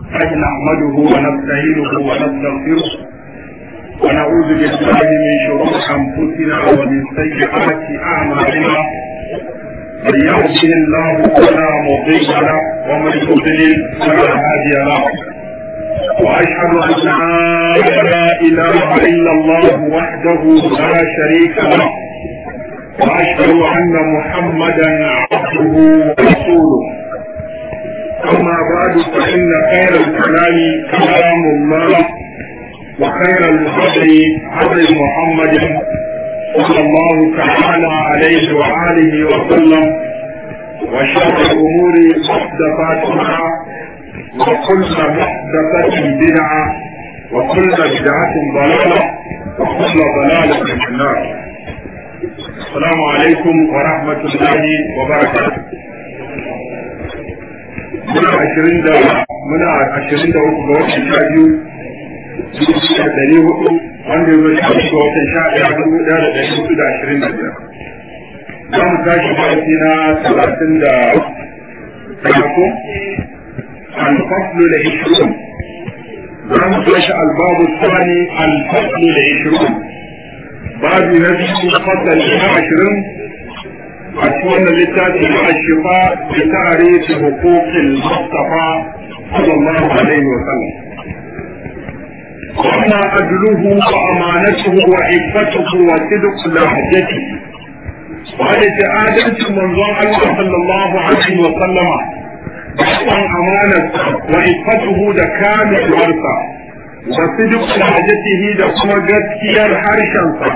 نحمده ونستعينه ونستغفره ونعوذ بالله من شرور انفسنا ومن سيئات اعمالنا من يهده الله فلا مضل له ومن يضلل فلا هادي له واشهد ان لا اله الا الله وحده لا شريك له واشهد ان محمدا عبده ورسوله اما بعد فان خير الكلام كلام الله وخير الهدي هدي محمد صلى الله تعالى عليه واله وسلم وشر الامور محدثاتها وكل محدثة بدعة وكل بدعة ضلالة وكل ضلالة في النار السلام عليكم ورحمة الله وبركاته muna ashirin da muna ashirin da uku ga watan sha biyu dubu da ɗari hudu wanda ya zo sha ga watan sha ɗaya dubu ɗaya da ɗari hudu da ashirin da biyar za mu tashi darasi na talatin da ko الفصل العشرون زم فلش الباب الثاني الفصل العشرون باب نبي فصل العشرون أكون لتاتي الشفاء بتعريف حقوق المصطفى صلى الله عليه وسلم وما أدله وأمانته وعفته وصدق لهجته وهذه آدم من الله صلى الله عليه وسلم ɗan amanarsa wa ifatuhu da kamilarsa wa sidiq hajatihi da kuma gaskiyar harshensa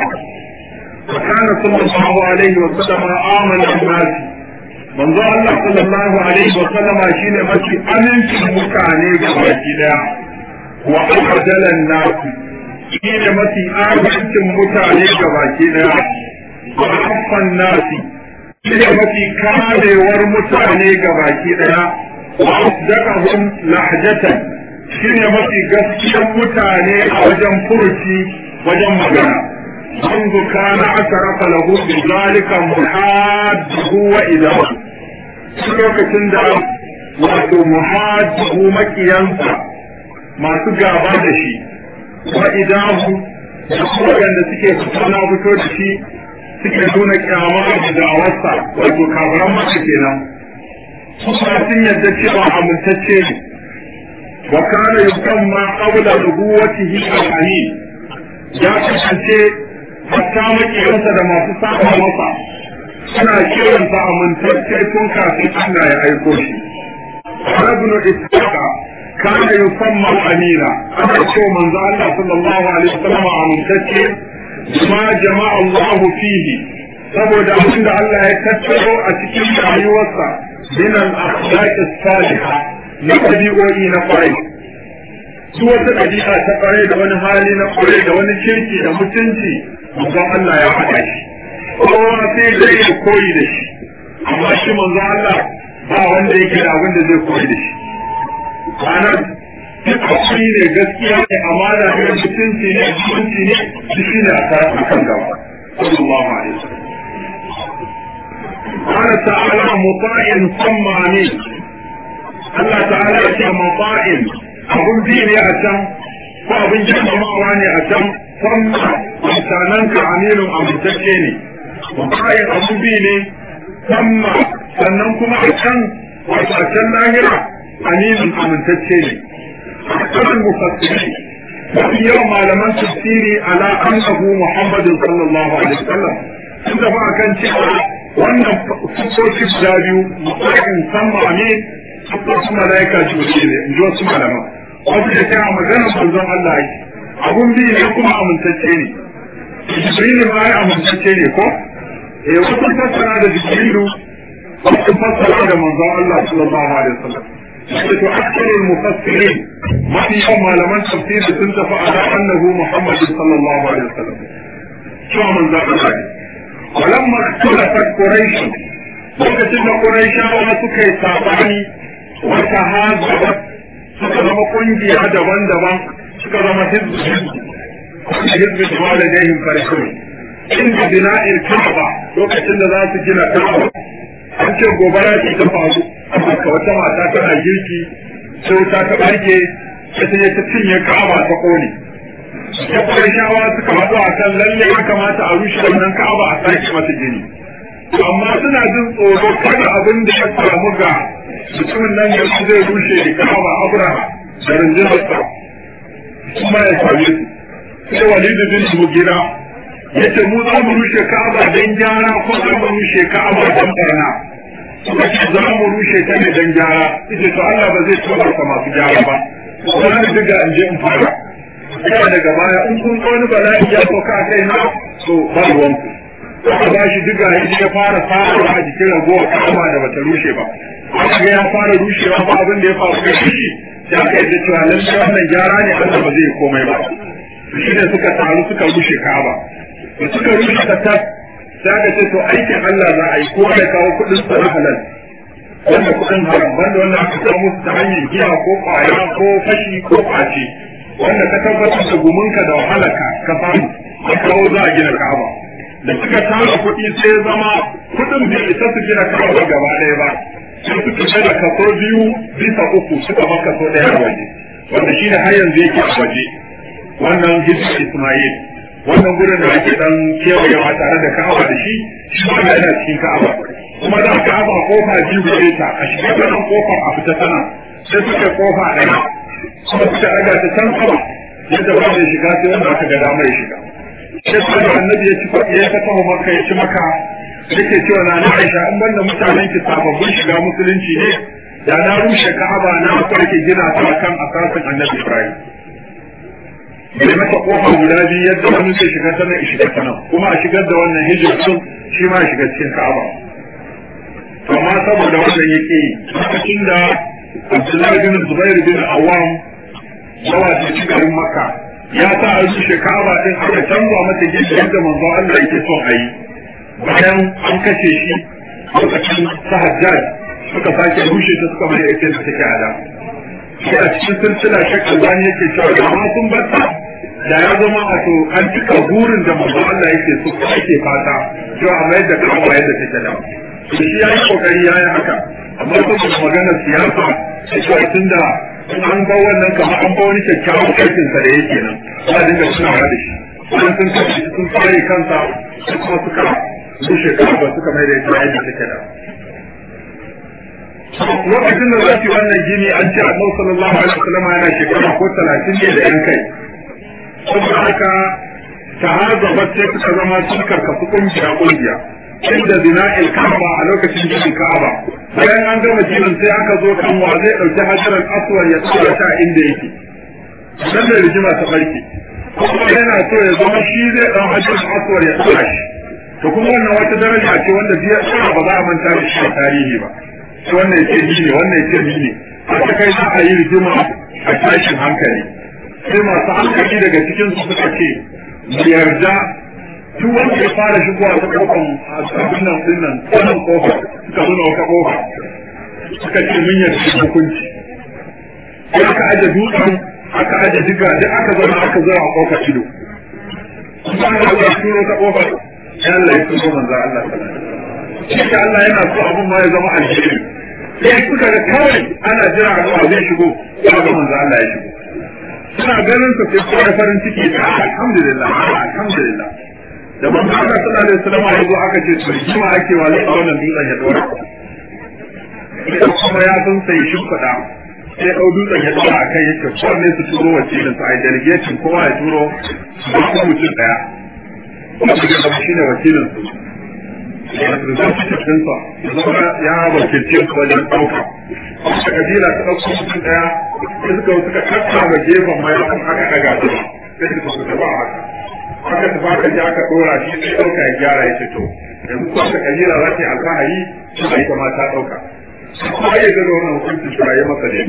wa kana sallallahu alaihi wa sallam amana nas manzo Allah sallallahu alaihi wa sallam shine mafi amincin mutane ga baki daya wa afdalan nas shine mafi amincin mutane ga baki daya wa affan nasi shine mafi karewar mutane ga baki daya وأصدقهم لهجة shine mafi gaskiyar mutane a wajen furuci wajen magana منذ كان أشرف له بذلك محاده وإذاه lokacin da wato muhajjihu makiyansa masu gaba da shi wa idahu da waɗanda suke fito na fito da shi suke nuna kyama da da'awarsa wato kafaran maka kenan kuma sun yadda cewa amintacce ne wa kana yusamma qabla nubuwatihi al-amin ya kasance hatta makiyansa da masu saba masa suna kiransa amintacce tun kafin Allah ya aiko shi ibn ishaqa kana yusamma amina ana cewa manzo Allah sallallahu alaihi wasallam amintacce ma jama'a Allah fihi saboda abinda Allah ya tattaro a cikin rayuwarsa من الأخلاق الصالحة نقبئوئي نقري su wata ɗabi'a ta ƙware da wani hali na ƙware da wani kirki da mutunci manzon Allah ya haɗa shi kowa sai zai yi koyi da shi amma shi manzon Allah ba wanda yake da abin da zai koyi da shi ranar duk hakuri ne gaskiya ne amana ne mutunci ne mutunci ne duk shi ne a kan gaba sallallahu alaihi wasallam قال تعالى مطاع ثم امين الله تعالى يce مطاع abun bi ne a can ko abin girmamawa ne a can kuma mutanen ka aminin amintacce ne muta'in abun bi ne kuma sannan kuma a can wato a can lahira aminin amintacce ne kasan mufassiri mafi yawan malaman tafsiri ala annahu muhammadin sallallahu alaihi wasallam sun tafi akan cewa wannan sukoki guda biyu mutum sama ne sukoki malaika jibril ne in ji wasu malama wasu da kira magana manzon Allah yi abun bi ne kuma amintacce ne jibril ma ya amintacce ne ko eh wasu fassara da jibrilu wasu fassara da manzon Allah sallallahu alaihi wasallam sai to aktarul mufassirin mafi yawan malaman tafsiri sun tafi ala annahu muhammad sallallahu alaihi wasallam cewa manzon Allah ne ولما اختلفت قريش lokacin da Qurayshawa suka yi sabani wata hazabat suka zama kungiya daban-daban suka zama hizbi hizbi da walidayhim farihun inda bina'il Ka'aba lokacin da za su gina Ka'aba an ce gobara ce ta faru amma wata mata tana girki sai wuta ta barke ta je ta cinye ka'aba ta kone ya kuma shawa suka haɗu a kan lalle ya kamata a rushe wannan ka'aba a sake mata gini amma suna jin tsoro kada abin da ya samu ga mutumin nan yanzu zai rushe da ka'aba abraha da rundunarsa kuma ya same su sai walidu bin mugira ya ce mu za mu rushe ka'aba don gyara ko za mu rushe ka'aba don barna suka ce za mu rushe ta ne don gyara ita to Allah ba zai tsobarta masu gyara ba kuma ni diga in je in fara kuma daga baya in kun wani bala'i ya sauka a kai na to ba ruwanku aka ba shi diga ya fara fara a jikin ragowar ka'aba da bata rushe ba aka ga ya fara rushewa ba abin da ya faru da shi ya kai da cewa lallai wannan gyara ne Allah ba zai komai ba shi ne suka taru suka rushe Ka'aba da suka rushe ta tas sai aka ce to aikin Allah za a yi ko ya kawo kuɗin sa na halal wanda kuɗin haram banda wanda aka kawo musu ta hanyar giya ko ƙwaya ko fashi ko ƙwace wanda ka tabbatar da gumunka da wahalarka ka samu ka kawo za a gina Ka'aba da suka tara kuɗi sai zama kuɗin bai isa su gina Ka'aba gaba ɗaya ba sai suka ce da kaso biyu bisa uku suka ba kaso ɗaya a waje wanda shi ne har yanzu yake a waje wannan hijir Ismail wannan gurin da ake dan kewayewa tare da Ka'aba da shi shi ma yana cikin Ka'aba kuma da Ka'aba kofa biyu gare ta a shiga ta nan kofar a fita tana sai suka kofa ɗaya kuma suka ɗaga ta can sama yadda ba mai shiga sai wanda aka ga damar ya shiga sai kuma da annabi ya ci ya ta kawo maka ya ci maka yake cewa na na Aisha in banda mutanen ki sababbin shiga musulunci ne da na rushe Ka'aba na farke gina ta kan asasin Annabi Ibrahim bai mata kofa guda biyu yadda wani zai shiga ta nan shiga ta nan kuma a shigar da wannan hijir sun shi ma shiga cikin Ka'aba to amma saboda wannan yake lokacin da Abdullahi bin Zubair bin Awam yawa da ci garin Makka ya sa a rushe Ka'aba din aka canza mata gidi yadda manzo Allah yake son a yi bayan an kashe shi lokacin sahajjaj suka sake rushe ta suka mai ake da take ada shi a cikin silsila shek albani yake cewa da ma sun batta da ya zama a to an cika burin da manzo Allah yake so ko ake fata cewa a mayar da kawo yadda take da shi ya yi kokari ya yi haka amma saboda maganar siyasa cewa tun da an ba wannan kamar an ba wani kyakkyawan aikinsa da yake nan ba dinga tunawa da shi wani sun kashe sun tsare kansa kuma suka su shekara ba suka mai da ita yadda take da lokacin da za su yi wannan gini an ce annabi sallallahu alaihi wasallam yana shekara ko talatin ne da yan kai saboda haka tahazzabat sai suka zama sun karkasu kungiya kungiya inda zina'il ka'aba a lokacin ginin ka'aba bayan an gama ginin sai aka zo kan wa zai dauki hajaran aswar ya tsaya ta inda yake dan da rigima ta barke kuma yana so ya zama shi zai dan hajaran aswar ya tsaya shi to kuma wannan wata daraja ce wanda biya tsara ba za a manta da shi a tarihi ba to wannan yake ni ne wannan yake ni ne haka kai za a yi rigima a tashin hankali sai masu hankali daga cikin su suka ce mu yarda duk wanda ya fara shigowa ta kofar abin nan din nan wannan kofar suka zo da wata kofa suka ce mun yarda hukunci sai aka aje dutsen aka aje diga duk aka zama aka zo a kofar ido kuma aka zo turo ta kofar sai Allah ya turo manzo Allah sallallahu alaihi wasallam Allah yana so abun ma ya zama alheri sai suka ga kawai ana jira a zuwa zai shigo ya ga manzo Allah ya shigo suna ganin sa sai suka farin ciki da alhamdulillah alhamdulillah da manzo Allah sallallahu alaihi wasallam ya zo aka ce to kima ake wa zai wannan dutsen ya dora kuma ya san sai shimfiɗa sai ɗau dutsen ya dora a kai yake kowanne su turo wakilin su a delegation kowa ya turo su ba mutum ɗaya kuma su gaba shi ne wakilin su representative ɗinsa zama ya wakilce su wajen ɗauka wata kabila ta ɗauka mutum ɗaya sai suka suka tattara gefen mayafin aka ɗaga su sai suka su tafi a haka aka tafi aka ji aka ɗora shi sai ɗauka ya gyara ya ce to yanzu ko wata kabila za ta yi alfahari su a ita ma ta ɗauka kuma ya ga da wannan hukunci su a yi masa da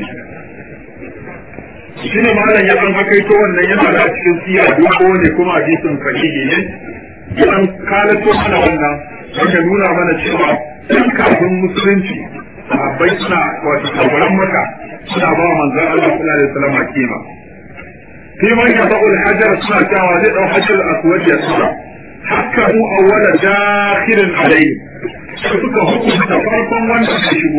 shi ne malam ya ɗan haka ito wannan yana da cikin siya dogo ne kuma hadisin sahihi ne ya ɗan kalato mana wannan wanda nuna mana cewa ɗan kafin musulunci sahabbai suna wato kabaran maka suna ba wa manzon Allah sallallahu alaihi wasallam kima fi man yadau al-hajar suna cewa zai dau hajar aswad ya tsara hakka mu awwala dakhirin alayhi suka hukunta farkon wanda ya shigo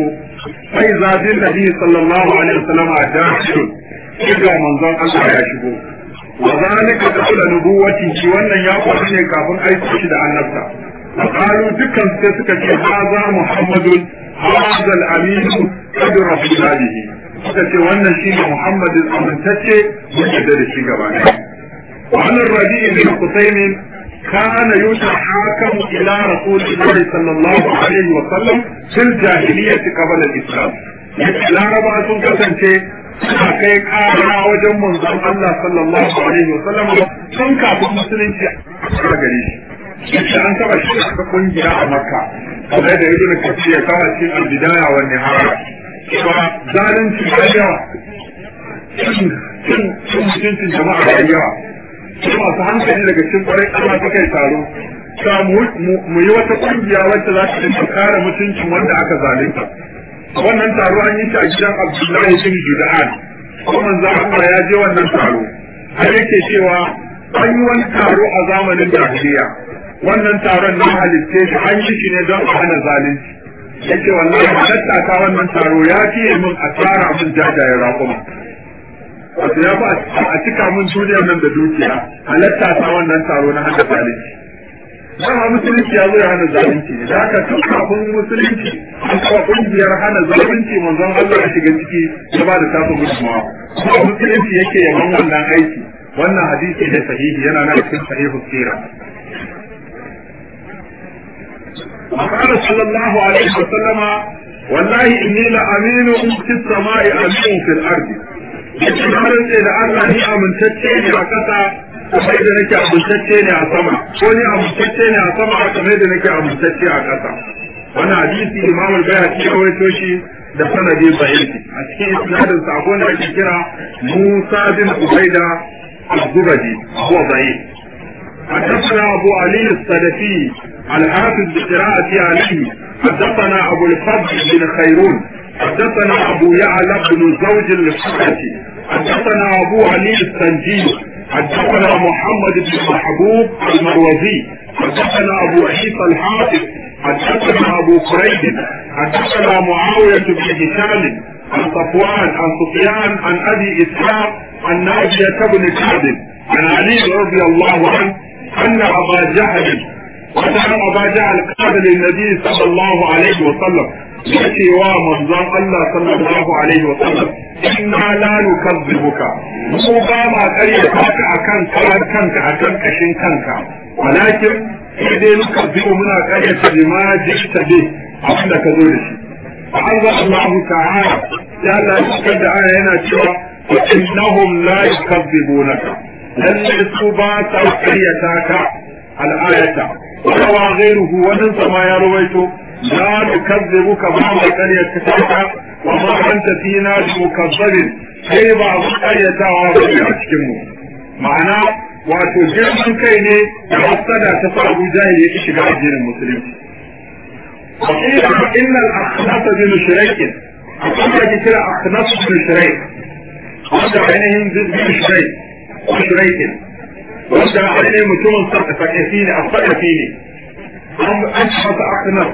sai zabin nabi sallallahu alaihi wasallam a dakhil kiga manzon Allah ya shigo wa zalika qabla nubuwwati wannan ya faru ne kafin aiki shi da annabta qalu dukkan sai suka ce haza muhammadun hadha al-amin qad rasulihi suka ce wannan shine muhammadin amintacce mun yarda da shi gaba ɗaya وعن الربيع بن قتيم كان يتحاكم إلى رسول الله صلى الله عليه وسلم في الجاهلية قبل الإسلام. لا ربع سنة suna kai kara wajen manzon Allah sallallahu alaihi wa sallam sun kafin musulunci a gare shi yace an taba shi aka kungiya a Makka kamar da Ibn Kathir ya kawo cikin al-Bidaya wa Nihaya cewa zalunci da yawa cin cin mutuncin jama'a da yawa su masu hankali daga cikin kwarai Allah ta kai taro ta mu yi wata kungiya wacce za ta kare mutuncin wanda aka zalunta wannan taro an yi shi a gidan Abdullahi bin Juda'an ko manzo Allah ya je wannan taro har yake cewa an yi wani taro a zamanin jahiliya wannan taron na halitte shi an yi shi ne don a hana zalunci yake wallahi halatta ta wannan taro ya fiye min a tsara min jajayen raƙuma wato ya ba a cika min duniyar nan da dukiya halatta ta wannan taro na hana zalunci dama musulunci ya zo ya hana zalunci ne da haka tun kafin musulunci an kawo kungiyar hana zalunci manzon Allah ya shiga ciki ya ba da tasu gudunmawa kuma musulunci yake yaban wannan aiki wannan hadisi ne sahihi yana na cikin sahihu sira وقال صلى الله عليه وسلم والله إني لأمين في السماء أمين في الأرض yake na rantse da Allah ni amintacce ne a ƙasa kamar da nake amintacce ne a sama ko ni amintacce ne a sama kamar da nake amintacce a ƙasa wannan hadisi Imam al-Bayhaqi ya rawaito shi da sanadi sahihi a cikin isnadin sa akwai wanda ake kira Musa bin Ubaida al-Zubadi huwa da'if حدثنا أبو علي السلفي الحافظ بقراءة عليه حدثنا أبو الفضل بن خيرون حدثنا أبو يعلى بن زوج الحكمي حدثنا أبو علي السنجي حدثنا محمد بن محبوب المروزي حدثنا أبو عيسى الحافظ حدثنا أبو كريب حدثنا معاوية بن هشام عن صفوان عن سفيان عن أبي إسحاق عن ناجية بن كعب عن علي رضي الله عنه أن أبا جهل وكان أبا جهل قال للنبي صلى الله عليه وسلم yake wa manzon Allah sallallahu alaihi wa sallam inna la nukazzibuka mu ba ma kare ka akan karan kanka akan kashin kanka walakin sai dai nukazzibu muna kare ta bima jikta bi abin da ka zo da shi fa Allah Allah ta'ala ya Allah ya da aya yana cewa innahum la yukazzibunaka lalle su ba ta karyata ka al-ayata wa ghayruhu wannan sama ya rawaito لا نكذبك بعض قرية كتابك وما أنت فينا بمكذب sai ba a karyatawa ba ne a cikinmu ma'ana wato girman kai ne da hasada ta sa Abu Jahil ya shiga addinin musulunci wa qila inna al-akhnas bin shuraik akwai da ke kira akhnas bin shuraik wanda ainihin bin shuraik ko shuraik wanda ainihin mutumin sarkafi ne a sarkafi ne an masa akhnas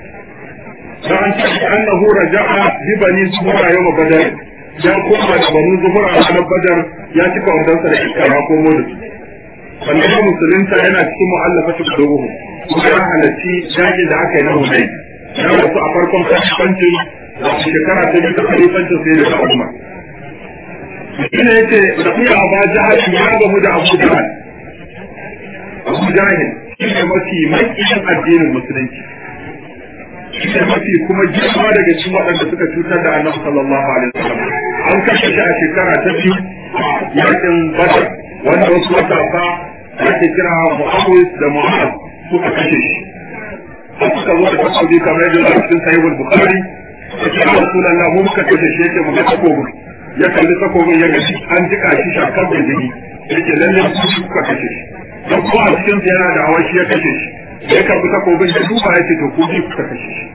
فأن أنه رجع ببني زهرة يوم بدر ya koma da banu zuhura a ranar badar ya cika wadansa da iska ya komo da su sannan ya musulunta yana cikin mu'allafa ta kuduruhu kuma ya halarci yaƙi da aka yi na hunai ya rasu a farkon kalifancin da shekara ta biyu ta kalifancin sai da ta umar ina yace rafiya aba jahal ya gamu da abu jahal abu jahal shi ne mafi makiyin addinin musulunci shi mafi kuma girma daga cikin waɗanda suka cutar da annabi sallallahu alaihi wasallam an kashe shi a shekara ta biyu yakin badar wanda wasu matasa ake kira mu'awis da mu'az suka kashe shi har suka zo da takobi kamar yadda a cikin sahihul bukhari ya ce rasulullah mu muka kashe shi yake mu ga takobin ya kalli takobin ya gaji an jika shi shakar da jini yake lalle su suka kashe shi don kuma a cikin yana da awashi ya kashe shi ya karbi takobin da duba ya ce to ku bi kuka kashe shi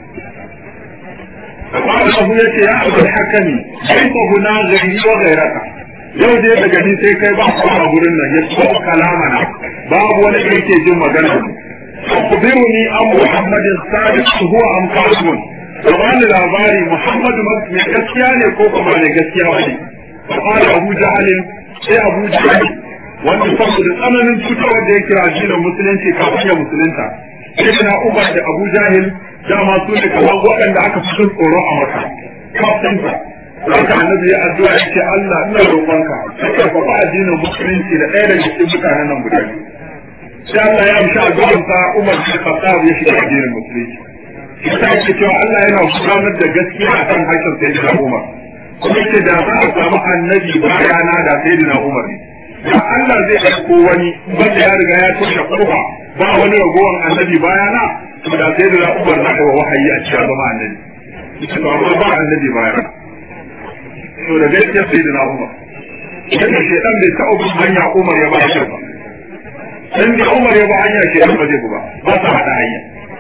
amma abu ya ce ya abu hakami sai ko guna gari wa gairaka yau dai daga ni sai kai ba ku a gurin nan ya so kalamana babu wani da yake jin magana akhbiruni an muhammadin sadiq huwa am kadhun ka bani labari Muhammadu mai gaskiya ne ko kuma ne gaskiya ba ne فقال أبو جهل sai Abu Jahal wanda saboda tsananin cutarwar da ya kira addinin musulunci kafin ya musulunta sai na Umar da Abu Jahil dama su ne kamar waɗanda aka fi jin tsoro a maka kafin sa Haka annabi ya addu'a ya ce Allah ina roƙonka ka karfafa addinin musulunci da ɗaya daga cikin mutanen nan guda biyu sai Allah ya amshi addu'arsa Umar bin Khattab ya shiga addinin musulunci shi ta yake cewa Allah yana gudanar da gaskiya a kan harshen sayyidina Umar kuma yake da za a samu annabi bayana da sayyidina Umar ne da Allah zai aiko wani wanda ya riga ya toshe kofa ba wani ragowar annabi bayana to da sayyidina Umar na kai wahayi a cikin zama annabi to amma ba annabi bayana to da gaskiya sayyidina Umar yadda shedan bai taɓa bin hanya Umar ya ba shi ba dan da Umar ya ba hanya shedan ba zai ba ba sa hada hanya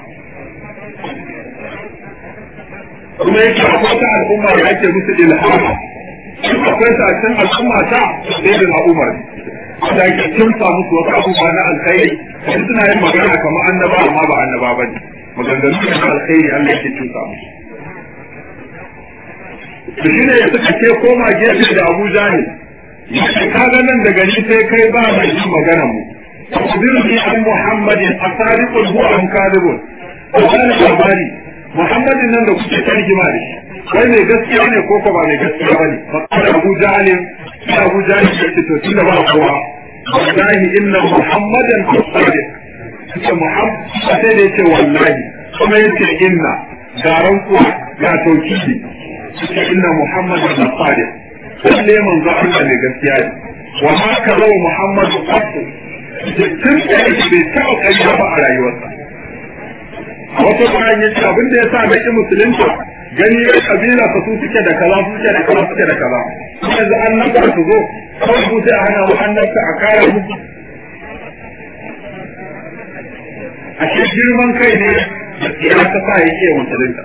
kuma yake akwai ta al'umma da ake musu ilhama akwai ta cikin al'umma ta sai da Umar da ake kimsa musu wasu abubuwa na alkhairi kuma suna yin magana kamar annaba amma ba annaba ba ne maganganu na alkhairi Allah yake kimsa musu da shi ne suka ce koma gefe da Abu Jahil yace kaga nan da gani sai kai ba mai yin magana mu Akhbirni an Muhammadin asadiqul huwa am kadibun Wannan labari Muhammadin nan da kuke ta rigima da shi kai mai gaskiya ne ko ba mai gaskiya bane fakar Abu Jahl sai Abu Jahl ya ce to tunda ba kowa wallahi inna Muhammadan sadiq sai Muhammad sai da yace wallahi kuma yace inna garan kuwa ga tauhidi sai inna Muhammadan sadiq lalle manzo Allah ne gaskiya ne wa ma kaza Muhammadu qattu tun da yake bai taɓa ƙarya ba a rayuwarsa a wata bayan ya ce abin da ya sa na ƙi musulunta gani ya kabila ka su suke da kaza su suke da kaza suke da kaza yanzu an nan ka su zo kawai su sai a hana mu an nan a kara musu a shi girman kai ne ya ta sa ya ƙi musulunta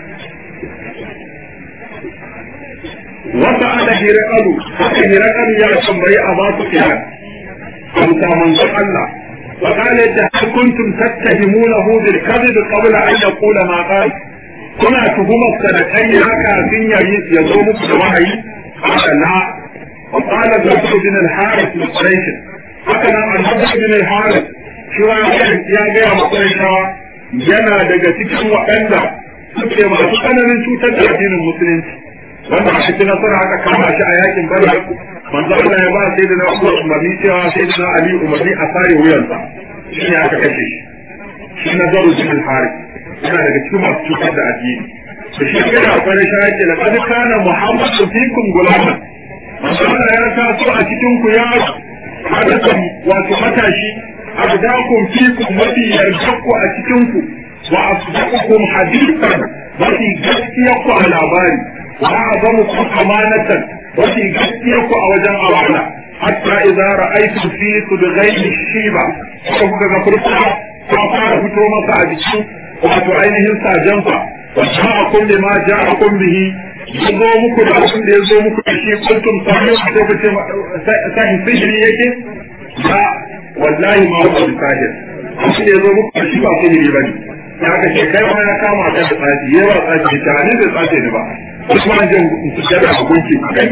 wata ana hirakalu haka hirakalu ya tambayi a masu kiran amsa manzon Allah فقال هل كنتم تتهمونه بالكذب قبل ان يقول ما قال كنا تهمة سنتين هكا في يزوم الوحي قال لا وقال النضر بن الحارث لقريش هكذا النضر بن الحارث شو يا جاي قريشا yana daga cikin waɗanda suke masu tsananin cutar da addinin musulunci wanda a cikin nasara aka kama shi a yakin badar manzo Allah ya ba sai da na Umar umarni cewa sai da na Ali umarni a sare wuyansa shi ne aka kashe shi shi na zaru bin al-Harith yana daga cikin masu cutar da addini da shi ga da akwai shi yake da kad kana Muhammadu fikum gulaman manzo Allah ya taso a cikin ku ya hadakan wato matashi abdakum fikum mafi yarjakku a cikin ku wa asdaqukum hadithan mafi gaskiya ku a labari wa azamukum amanatan mafi gaskiya ku a wajen amana hatta idza ra'aytum fi sudghayni shiba ko kuka ga furta ta fara fito masa a jiki wato ainihin sajansa wa ja'akum bima ja'akum bihi yazo muku da abin da yazo muku da shi kuntum sahihu ko kace sahi sihiri yake ba wallahi ma huwa bisahir shi ne yazo muku da shi ba sihiri bane ya ka ce kai ma ya kama ka da tsaji yawa tsaji ta ne da tsaji ne ba kuma an jin sujjada a gunki a gani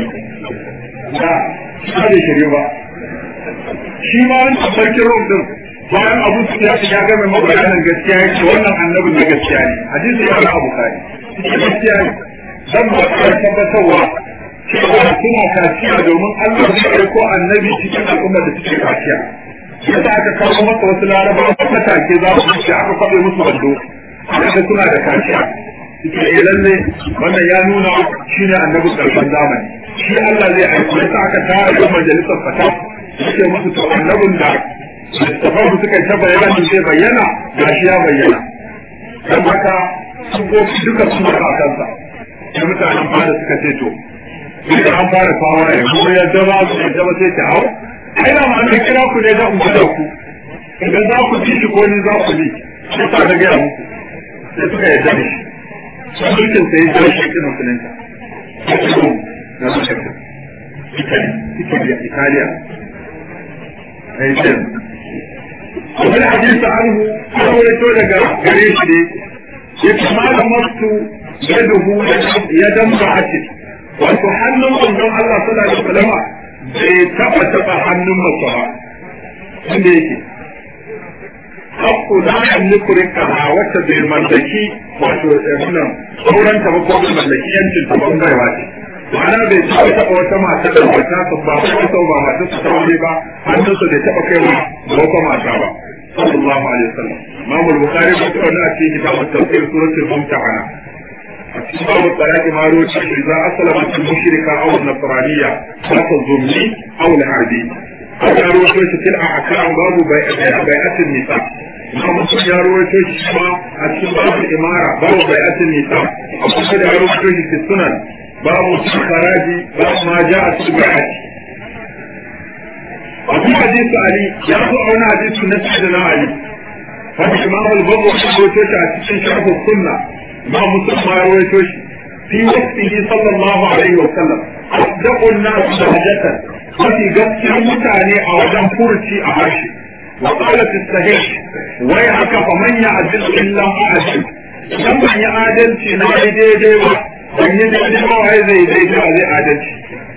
da ba da shirye ba shi ma wani sarkin rom din bayan abu su ya shiga ga mai mabayanin gaskiya ya ce wannan annabin na gaskiya ne hadisi ya na abu kai gaskiya ne dan ba ta tabbatarwa cewa suna kaciya domin Allah zai aiko annabi cikin al'ummar da suke kaciya yasa aka kawo masa wasu larabawa matake za su ce aka kwabe musu wando aka suna da kaciya suke eh lalle wannan ya nuna shine annabin karshen zamani shi Allah zai aiko yasa aka tara majalisar fata suke musu to annabin da littafan su suka ta bayyana su sai bayyana ga shi ya bayyana dan haka sun ko duka sun da kansa sai mutanen fara suka ce to duka an fara fawara ya kuma ya zama su ya zama sai ta hau ai da ma an kira ku ne da ku da ku idan za ku ci shi ko ni za ku bi sai ta ga ya muku sai suka yarda da shi sun mulkin sai ya jawo shi musulunta na musulunta Italy, Italy, Italiya. Aishin. Wani hadisi anhu an rawaito daga gare shi ne ya ce ma da masu yaduhu yadan ba'atin wato hannun manzon Allah sallallahu alaihi wasallam bai taba taba hannun mace ba inda yake hakku la yamliku rikaha wacce bai mallaki wato nan sauran ta ba ko bai mallaki yancin ta ban baiwa ce ma'ana bai taɓa taɓa wata mata da mata su ba ko sau ba mata su ta wani ba hannunsa bai taɓa kai wa wata mata ba sallallahu alaihi wasallam Imam al-Bukhari ba ta wani a cikin kitabun tafsir suratul Mumtahana باب الطلاق ما روت إذا أسلمت المشركة أو النصرانية لا الظلمي أو الحربي هذا روت في الأحكام باب بيعة النساء ما مسلم يا روت شما أتكلم باب الإمارة باب بيعة النساء أقول يا روت في السنن باب الخراج باب ما جاء في البيعة وفي حديث علي يأخذ عنا حديث نفسنا علي هذا إمام البر وحبوته أتكلم شرف السنة ما مسلم ما يرويتوش في وقته صلى الله عليه وسلم أصدق الناس لهجة وفي قصة متعني أو دم فرشي أعشي وقالت الصحيح ويحك فمن يعدل إلا أعدل لما يعدل في نادي دي دي ban yi daidai ba wai zai daidai a zai adalci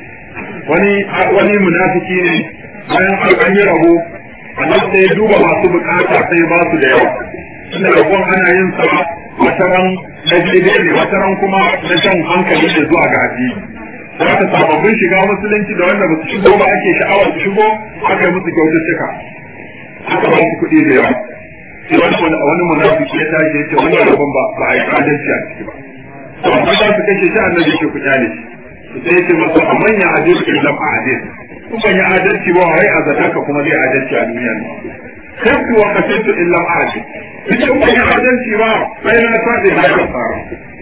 wani wani munafiki ne bayan an yi rabo Allah sai duba masu bukata sai ba su da yawa tunda rabon ana yin sa wata ran na daidai ne wata ran kuma na shan hankali da zuwa ga addini za ta sababbin shiga musulunci da wanda ba su shigo ba ake sha'awa su shigo aka yi musu kyaututtuka aka ba su kuɗi da yawa sai wani wani munafiki ya tashi ya ce wannan rabon ba ba a yi adalci a ciki ba to amma za su kashe shi annabi ke ku kyale shi sai ya ce masa amman ya adalci lam a adalci kukan yi adalci ba wai a zata ka kuma zai adalci a duniya ne kafi wa kasaitu illa adalci cikin wani adalci ba sai na sabi na kafara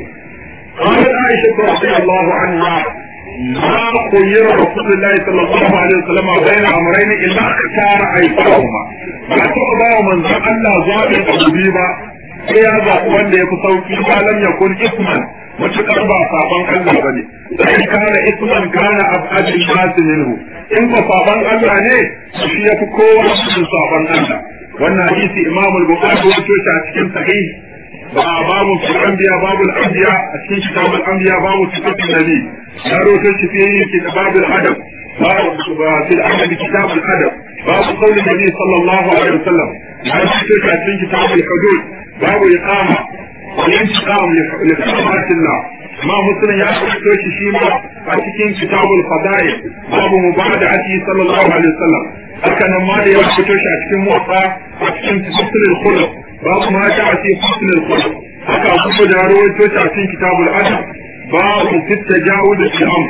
قالت عائشة رضي الله عنها ما خير رسول الله صلى الله عليه وسلم بين أمرين إلا اختار أيسرهما ما تقضى من ذا الله ظالم أبو sai ya zaɓi wanda ya fi sauki ba lam yakun isman matuƙar ba saban Allah bane sai kana isman kana abadin nasu minhu in ba saban Allah ne shi ya fi kowa cikin saban Allah wannan hadisi Imam al-Bukhari ya ce a cikin sahih ba babu fil anbiya babu al-anbiya a cikin kitab al-anbiya babu sifatin nabi ya rawaito shi fi kitab al-adab babu fil adab kitab al-adab babu qawli nabi sallallahu alaihi wasallam ya ce a cikin kitab al-hudud babu iqama wal intiqam li hurmat Allah ma muslim ya rawaito shi shi ma a cikin kitab al-fadail babu mubada'ati sallallahu alaihi wasallam haka nan ma da ya rawaito shi a cikin muwatta a cikin tafsir al-khuluq babu ma ta fi husn al-khuluq haka abu da rawaito shi a cikin kitab al-adab babu fi tajawuz al-amr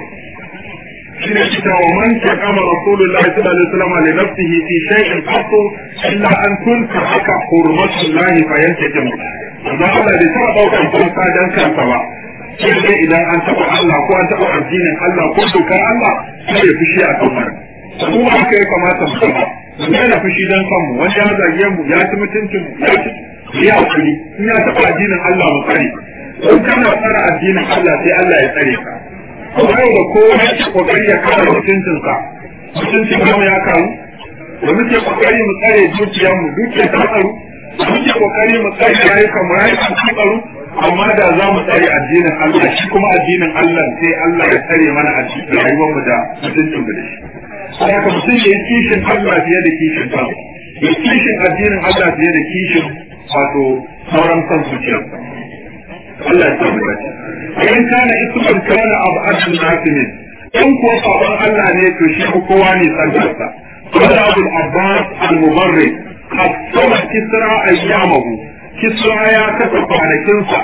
shine kita wa man kama rasulullah sallallahu alaihi wasallam li nafsihi fi shay'in qattu illa an tunka haka hurmatullah fa yantakim Allah Allah bai taɓa ɗaukar fansa dan kansa ba sai dai idan an taɓa Allah ko an taɓa addinin Allah ko dokar Allah sai ya fushi a kan wannan kuma haka ya kamata mu zama mu daina fushi dan kanmu wanda ya zage mu ya ci mutuncin mu ya ci ya hakuri in ya taɓa addinin Allah mu tsare in kana tsara addinin Allah sai Allah ya tsare ka yau da kowa yake kokari ya kare mutuncinsa mutuncin mu ya karu da muke kokari mu tsare dukiyar mu dukiyar ta tsaro da muke kokari mu tsare rayukan mu rayukan ta tsaro amma da za mu tsare addinin Allah shi kuma addinin Allah sai Allah ya tsare mana addinin rayuwar mu da mutuncin mu da shi sai haka mutum ya yi kishin Allah fiye da kishin kansa ya kishin addinin Allah fiye da kishin wato sauran kan zuciyarsa Allah ya samu dace in kana isman kana abu adul nasimin in ko sabon Allah ne to shi ko kowa ne sanarsa qala abul abbas al mubarrid qasama kisra ayyamahu kisra ya kafa kwanakin sa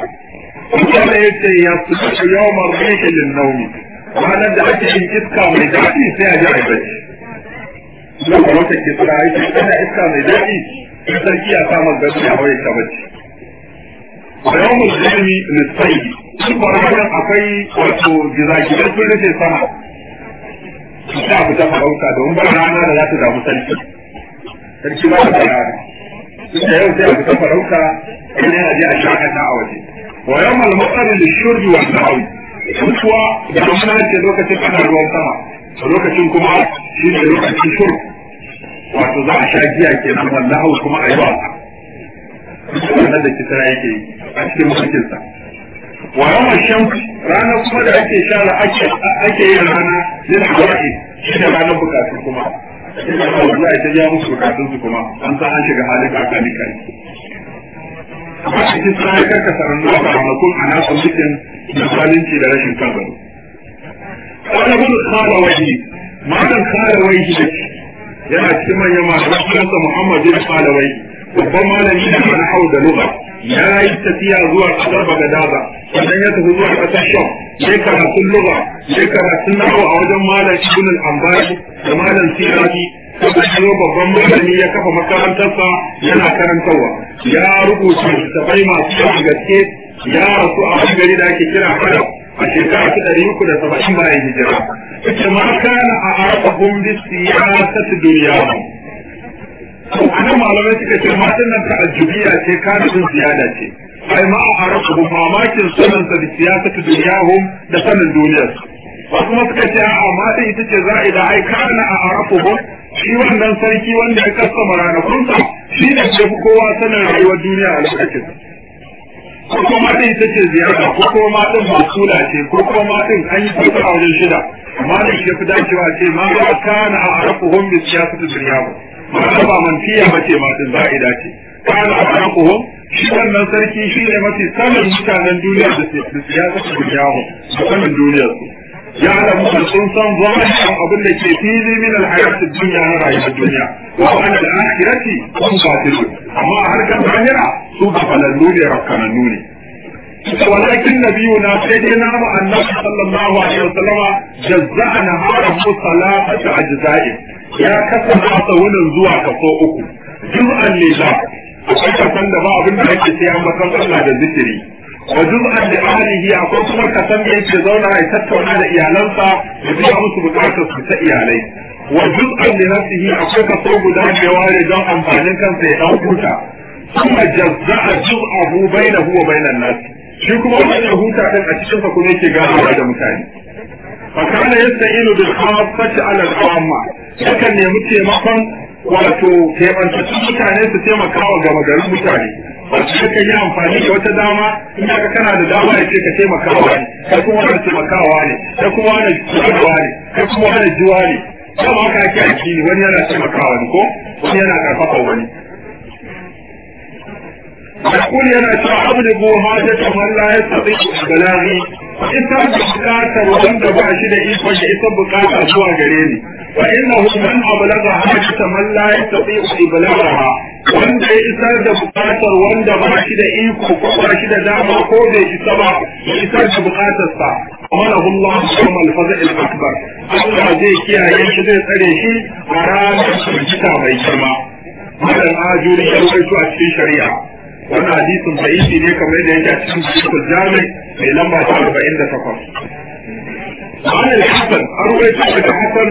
kuma yace ya su yawmar rihi lin nawmi ranar da ake yin iska mai daɗi sai a ji a bacci lokacin kisra yake kana iska mai daɗi in sarki ya kama gado ya hawaye ta bacci ويوم الظلم للصيد sun faru wajen akwai wato gizagizai sun rufe sama ta abu ta farauta domin ba rana da za ta damu sarki sarki ba ta rana duk da yau sai abu ta farauta in yana je a shakata a waje wa yau malmatsarin da shurbi wa sa'awi kuwa da kuma ce lokacin ana ruwan sama lokacin kuma shi ne lokacin shurb wato za a sha giya kenan wallahu kuma a yi wasa wannan da kisra yake yi a cikin mulkinsa wa yawan shamsu ranar kuma da ake sha da ake ake yin rana lil hawa'i shi da ranar bukatu kuma sai da Allah ya ta ja musu bukatun su kuma an san an shiga halin kakani kai amma cikin sai karka sanan da ranakun ana son cikin da zalunci da rashin kan gado wani gudu kala waje matan kala waje da yana cikin manyan masu kansa Muhammad bin kala waje babban malami da na hau da lugha ya yi tafiya zuwa kasar Bagadaza sannan ya tafi zuwa kasar Sham sai karatun lugha sai karatun nahu a wajen malam Ibn al-Ambari da malam Siraji sai ya babban malami ya kafa makarantarsa yana karantarwa ya rubuta littattafai masu yawan gaske ya rasu a wani gari da ake kira Halab a shekara ta ɗari uku da saba'in bayan hijira. Ita ma kana a arafahum bi siyasati duniya. Anan malamai suka ce matan nan ta'ajjubiya ce kana sun ziyada ce. Ai ma a arafahum mamakin sanin sa bi siyasati duniyahum da sanin duniyar. Wasu kuma suka ce a'a matan ita ce za'ida ai kana a arafahum shi wannan sarki wanda ya kasa ranakunsa shi ne ke fi kowa sanin rayuwar duniya a lokacin. ko kuma din ita ce ziyara ko kuma din masula ce ko kuma din an yi fasara wajen shida amma da shi fi dacewa ce ma ba kana a arafuhum bi siyasati dunya ma ba mantiya ba ce ma din za'ida ce kana a arafuhum shi wannan sarki shi ne mafi sanin mutanen duniya da siyasati dunya da sanin duniyar su ya alamu da sun san zahirin abin da ke fili min alhayatid dunya na rayuwar duniya wa an al-akhirati kun batil amma a harkar zahira su ba falallu ne rakkanannu ne ولكن نبينا سيدنا النبي صلى الله عليه وسلم جزاء نهاره ثلاثة أجزاء يا كسر أطول زوا كفو أكو جزءا لله akwai kasan da ba abin da yake sai an bakan Allah da zikiri wa juz'an li ahlihi akwai kuma kasan da yake zauna ya tattauna da iyalansa da biya musu bukatar su ta iyalai wa juz'an li nafsihi akwai kaso guda da ware don amfanin kansa ya dan huta kuma jazza'a juz'ahu bainahu wa bainan nas shi kuma wannan ya huta din a cikin sa kuma yake ganawa da mutane fakana yasta'inu bil khassati ala al-amma yakan nemi taimakon wato taimakon mutane su taimaka wa gama garin mutane wato suka yi amfani da wata dama in ka kana da dama ya ce ka taimakawa ne kai kuma wani taimakawa ne kai kuma wani juwa ne kai kuma wani juwa ne dama haka ake aiki ne wani yana taimakawa ne ko wani yana karfafa wani يقول يا شعب ابو حاجة من لا يستطيع بلاغي ita bukatar wanda ba shi da iko ya isa bukata zuwa gare ni fa innahu man ablaga hajata man la yastati iblaghaha wanda ya isar da bukatar wanda ba shi da iko ko ba shi da dama ko bai isa ba ya isar da bukatar sa amalahu Allah yawm al-fazl al-akbar Allah zai kiyaye shi zai tsare shi a ranar firgita mai girma madan ajuri ya rawaito a cikin shari'a wannan hadisin da'ifi ne kamar yadda yake a cikin sahih jami mai lamba ta 48 عن الحسن أروي عن الحسن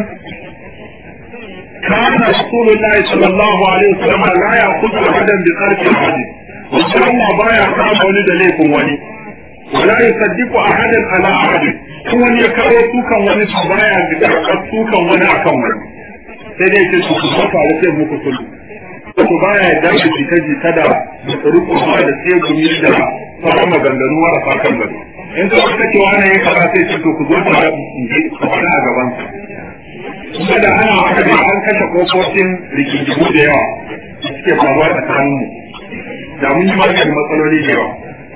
كان رسول الله صلى الله عليه وسلم لا يأخذ أحدا بقرب أحد وصلى الله بايع كان ولد ليكم ولي ولا يصدق أحدا على أحد هو يكره سوكا ولي بايع بقرب سوكا ولي أكم ولي sai dai ce su kuma tare sai muku sulhu ko baya ya dace jita jita da rukun ma da sai gumi da sauran maganganu marasa kan gado in ka wata ce wani ya kaza sai ce to ku zo tare in je ku fara a gaban sa kuma da ana haka da an kashe kofofin rikikimu da yawa da suke faruwa tsakanin mu da mun yi maganin matsaloli da yawa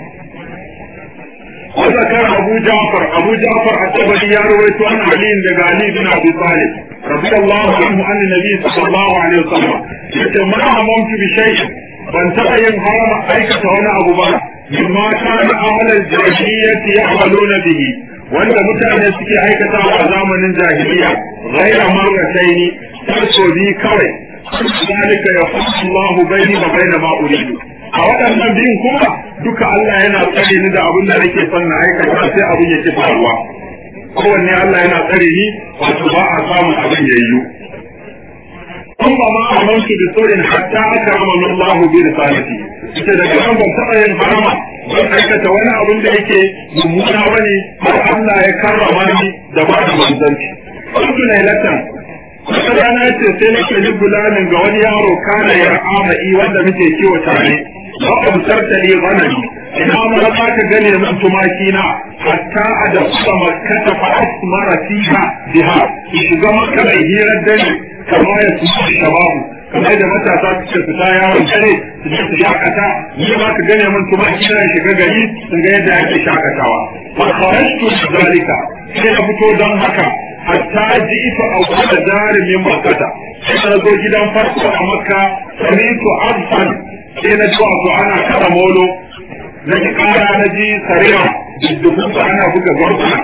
وذكر أبو جعفر أبو جعفر الطبري يروي عن علي بن علي بن أبي طالب رضي الله عنه عن النبي صلى الله عليه وسلم يقول ما هممت بشيء ban taɓa yin harama aikata wani abu ba mimma kana ahlal jahiliyyati ya'maluna bihi wanda mutane suke aikata a zamanin jahiliya ghaira marrataini tarso bi kawai zalika yafsu Allahu baini wa baina ma uridu a waɗannan biyun kuma duka Allah yana tsare ni da abin da nake son na aikata sai abin yake faruwa kowanne Allah yana tsare ni wato ba a samun abin yayyu ثم ما أمنت بسوء حتى أكرمني الله برسالتي ita da kan ban taɓa yin harama ban aikata wani abin da yake mummuna ba ne har Allah ya karrama ni da ba da manzanci. Wasu lailatan wata rana ce sai na kalli gulamin ga wani yaro kana ya ama'i wanda muke kiwo tare ba a busar ta ne ganani ina ma za ka gane min tumaki na hatta a da kusa makkata fa asmara fiha biha ki shiga makka mai hirar dare kamar ya su shababu kamar da matasa suke fita yawon dare su je su shakata ni ma ka gane min tumaki na shiga gari sun ga yadda ake shakatawa fa kharajtu zalika sai na fito don haka hatta ji ita a da jarumin makkata sai na zo gidan farko a makka samitu arfan sai na ji wato ana kada molo na ji kara na ji sarewa dubbun ana buga gwarguna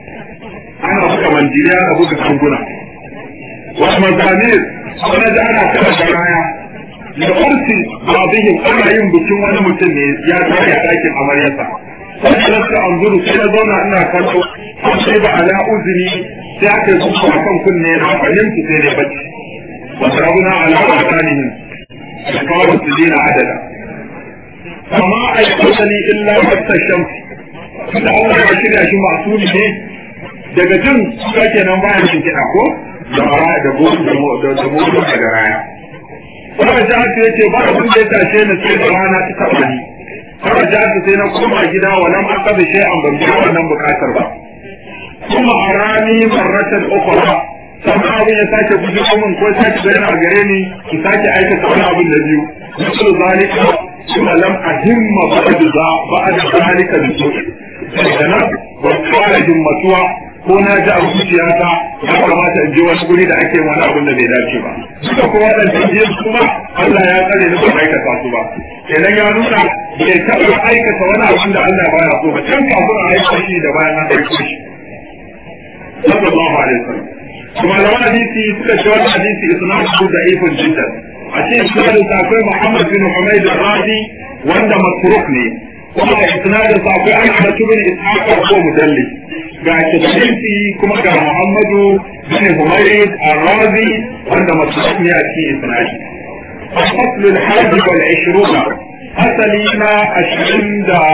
ana buga manjiriya ana buga kanguna wasu mazamir wani ji ana kada garaya da kursi babihim ana yin bikin wani mutum ne ya tare a ɗakin amaryarsa sai na su an zuru sai na zauna ina kallo sai ba ala uzuri sai aka yi kuka a kan kunne na fahimci sai dai bacci wasu rabuna ala makanihim da kawai su dina adada amma a yi kusani illa wata shamsi da Allah ya shirya shi masu ne daga jin suka kenan bayan shi kiɗa ko da mara da gobe da moto daga raya Wani jihar ya ce ba abin da ya tashe ni sai da rana ta taɓa ni. Wani jihar sai na koma gida wa nan an kaza shi an ban biya wannan bukatar ba. Kuma a rani marratan ukura sannan abin ya sake guji min ko sake bayyana a gare ni ki sake aikata wani abin da biyu. Misal zalika kuma lam ahimma ba'da za ba'da zalika bi su. Daga nan ba fara himmatuwa ko na ji a zuciyata ya kamata in je wani guri da ake wani abin da bai dace ba duka kuma waɗannan biyar kuma Allah ya tsare ni ban aikata su ba kenan ya nuna bai taɓa aikata wani abin da Allah baya so ba can kafin a aika shi da bayan an aiko shi sallallahu alaihi wasallam kuma da wani hadisi suka ce wani hadisi isnadu da ifin jiddan a cikin isnadin sa akwai Muhammad bin Humayd al-Radi wanda matruk ne kuma a isnadin sa akwai Ahmad bin Ishaq ko mudallis ga Tirmidhi kuma ga Muhammadu bin Humayd al-Razi wanda matruk ne a cikin isnadi الفصل الحادي والعشرون أسلينا أشعين دا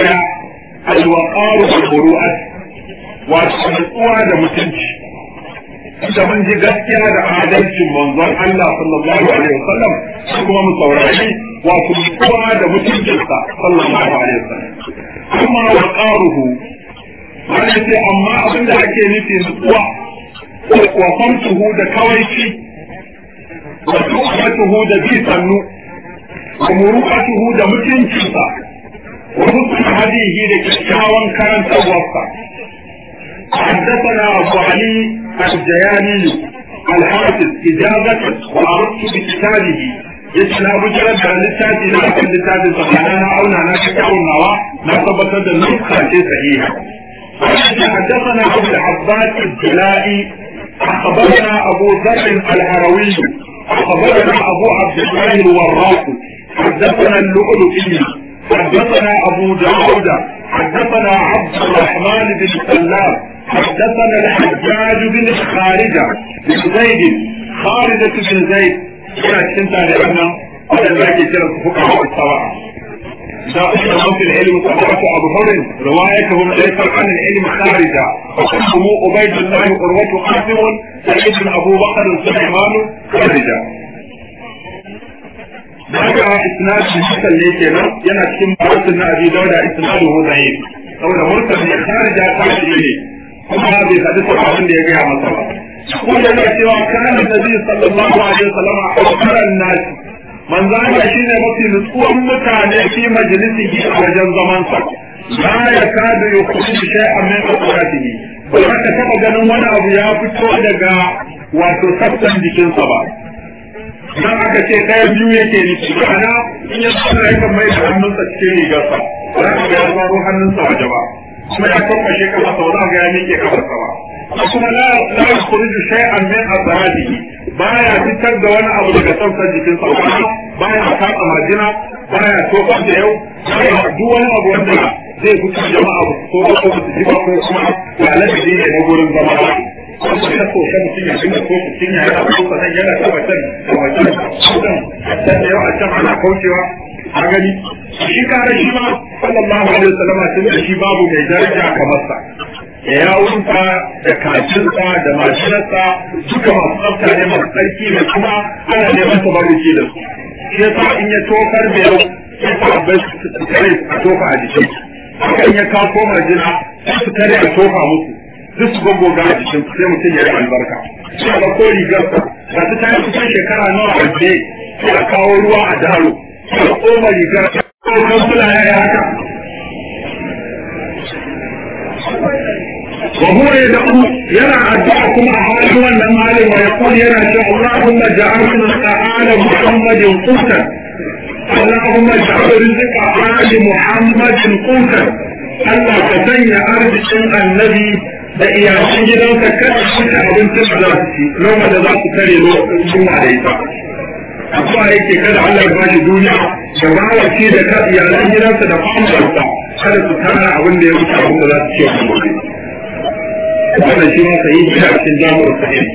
الوقار والبروءة والسلطوة دا متنش da mun ji gaskiya da adalcin manzon Allah sallallahu alaihi wasallam kuma mu saurari wato kowa da mutuncinsa sallallahu alaihi wasallam amma wa qaruhu wanda ce amma abin da ake nufi nutsuwa wa famtuhu da kawaici wa tuhmatuhu da bi sannu wa muru'atuhu da mutuncinsa wa husn hadihi da kyakkyawan karantarwarsa حدثنا أبو علي الجياني الحافظ إجازة وأردت بكتابه يتنا بجرد عن لساتي لا أكل لساتي سبحانه أو نانا كتاب النواة ما ثبتت النسخة صحيحة حدثنا أبو العباس الجلائي أخبرنا أبو ذر الهروي أخبرنا أبو عبد الله الوراق حدثنا اللؤلؤي حدثنا أبو داود حدثنا عبد الرحمن بن سلام حدثنا الحجاج بن خارجة بن زيد خارجة بن زيد كنا كنت لأن هذا ذاك كلا فقهاء السبعة دائما في العلم سبعة أبو هر روايتهم ليس عن العلم خارجة وقسمه عبيد الله قروة قاسم سعيد بن أبو بكر سليمان خارجة daga isnad hasan ne kenan yana cikin bayanin na abi dauda isnadu hu da'if saboda mursal ne kharija ta ne kuma bai hadu sahabin da ya gaya masa ba kuma yana cewa kana nabi sallallahu alaihi wasallam akbaran nas manzo Allah shine mafi nutsuwan mutane fi majalisihi a wajen zaman sa la yakadu yukhruju shay'an min quratihi ba ka taba ganin wani abu ya fito daga wato sassan jikinsa ba dan aka ce ɗaya biyu yake nufi kana in ya tsara yakan mai da hannunsa cikin rigarsa ba za ka ga ya zaro hannunsa waje ba kuma ya kwakwashe kafa sau za ga ya miƙe kafarsa ba kuma la la yukhruju shay'an min azrajihi baya fitar da wani abu daga sassan jikinsa ba baya katsa marjina baya tofar da yau baya duk wani abu wanda zai fitar jama'a ba su so ko su ji ba ko kuma ya ladabi ne na gurin zama ba kuma ta so kan mutum ya dinga ko mutum ya yana ko sanan yana tabbatar da wajen sudan dan da yawa can ana kaucewa a gani shi kare shi ma sallallahu alaihi wasallam tun da shi babu mai daraja kamar sa ya yawunsa da kacinsa da mashinarsa duka masu tsafta ne masu tsarki ne kuma ana neman tabarruki da su shi yasa in ya tokar da yau sai sahabbai su kare a tofa a jikin hakan ya kawo koma jina sai su kare a tofa musu duk su gogoga a jikin sai mutum ya yi albarka sai ga ko rigarsa ga su ta yi kusan shekara nawa a je sai a kawo ruwa a daro sai a koma rigar ko kan fula ya yi haka وهو يدعو يرى أدعكم أحوال والنمال ويقول يرى اللهم جعلنا آل محمد قوتا اللهم اجعل رزق آل محمد قوتا Allah ka sanya arzikin annabi da iyalan gidansa kada su ci abincin da za su ci noma da za su tare lokacin da ita. Abuwa yake kada Allah ya bashi duniya da bawace da ka iyalan gidansa da famarsa kada su tara abin da ya wuce abin da za su ci a gobe. Wannan shi ma sayi shi a cikin jami'ar sahih.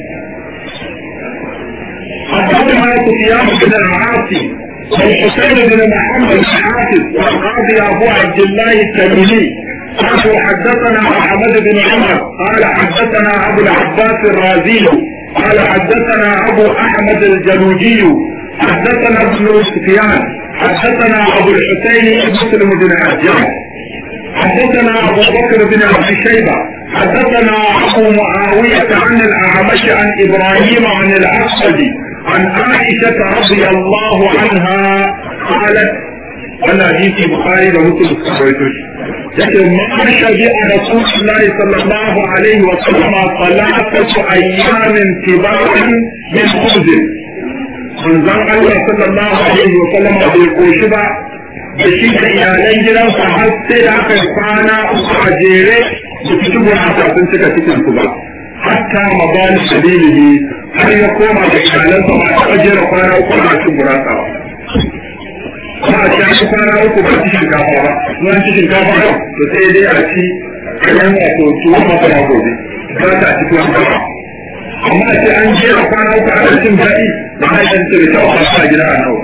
حدثنا سفيان بن العاصي والحسين بن محمد بن حافظ والقاضي ابو عبد الله التميمي قالوا حدثنا محمد بن عمر قال حدثنا ابو العباس الرازي قال حدثنا ابو احمد الجلوجي حدثنا ابن سفيان حدثنا ابو الحسين مسلم بن حجاج حدثنا ابو بكر بن ابي شيبه حدثنا ابو معاويه عن الاعمش عن ابراهيم عن الاسود عن عائشة رضي الله عنها قالت أنا حديث البخاري ومسلم سويتوش لكن ما شبع رسول الله صلى الله عليه وسلم ثلاثة أيام تباعا من خبز من زن الله صلى الله عليه وسلم bai koshi ba da shi da iyalan gidansa har sai da aka kwana uku a jere da su ci gurasa sun cika cikin su ba hatta mabani sabilihi har ya koma da iyalansa ba a jera kwana uku a cikin gurasa ba ba a ci aka kwana uku ba ci shinkafa ba zuwa ci shinkafa ba to sai dai a ci kayan wato tuwon masara gobe ba ta ci tuwon masara amma a ce an jera kwana uku a cikin daɗi ba a yi ce da kyau a sa gida a nawa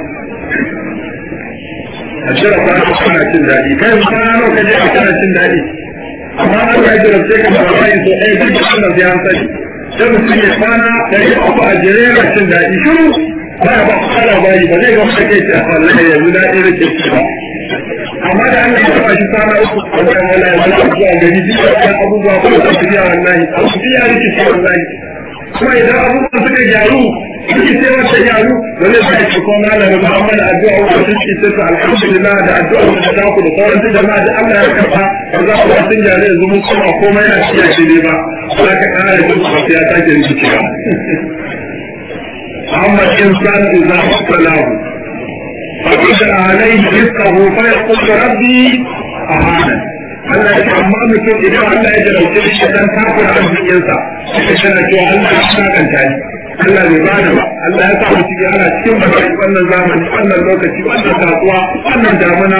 a jera kwana uku ana cin daɗi kai kwana nawa ka je a kana cin daɗi amma an ga jira sai ka fara yin so ɗaya duk da wannan sai an sani sai mutum ya kwana da ya uku a jere yana cin daɗi shiru ba ya ba ku kala bayi ba zai ga mutum kai ta wallahi yanzu daɗi da ke ci ba amma da Allah ya taba shi kwana uku a wajen wala ya wala zuwa gari duk da kan abubuwa ba da tafiya wallahi abu ya rike shi wallahi kuma idan abubuwan suka gyaru suke sai wata gyaru ba zai sa shi kuma na da Muhammad addu'a wa sun ce sai alhamdulillah da addu'a da ta ku da sauran su jama'a da Allah ya karba ba za ku sun gyaru yanzu mun kuma komai na ciya shi ne ba za ka kara da duk ba ya sake rikicewa amma insan idza falahu فقد عليه رزقه فيقول ربي أهانا Allah ya amma mutum idan Allah ya jarauce shi dan kafir arzikinsa sai kana cewa Allah ya sakanta ni Allah bai bani ba Allah ya sa mu cikin ana cikin baki wannan zamani wannan lokaci wannan kasuwa wannan damuna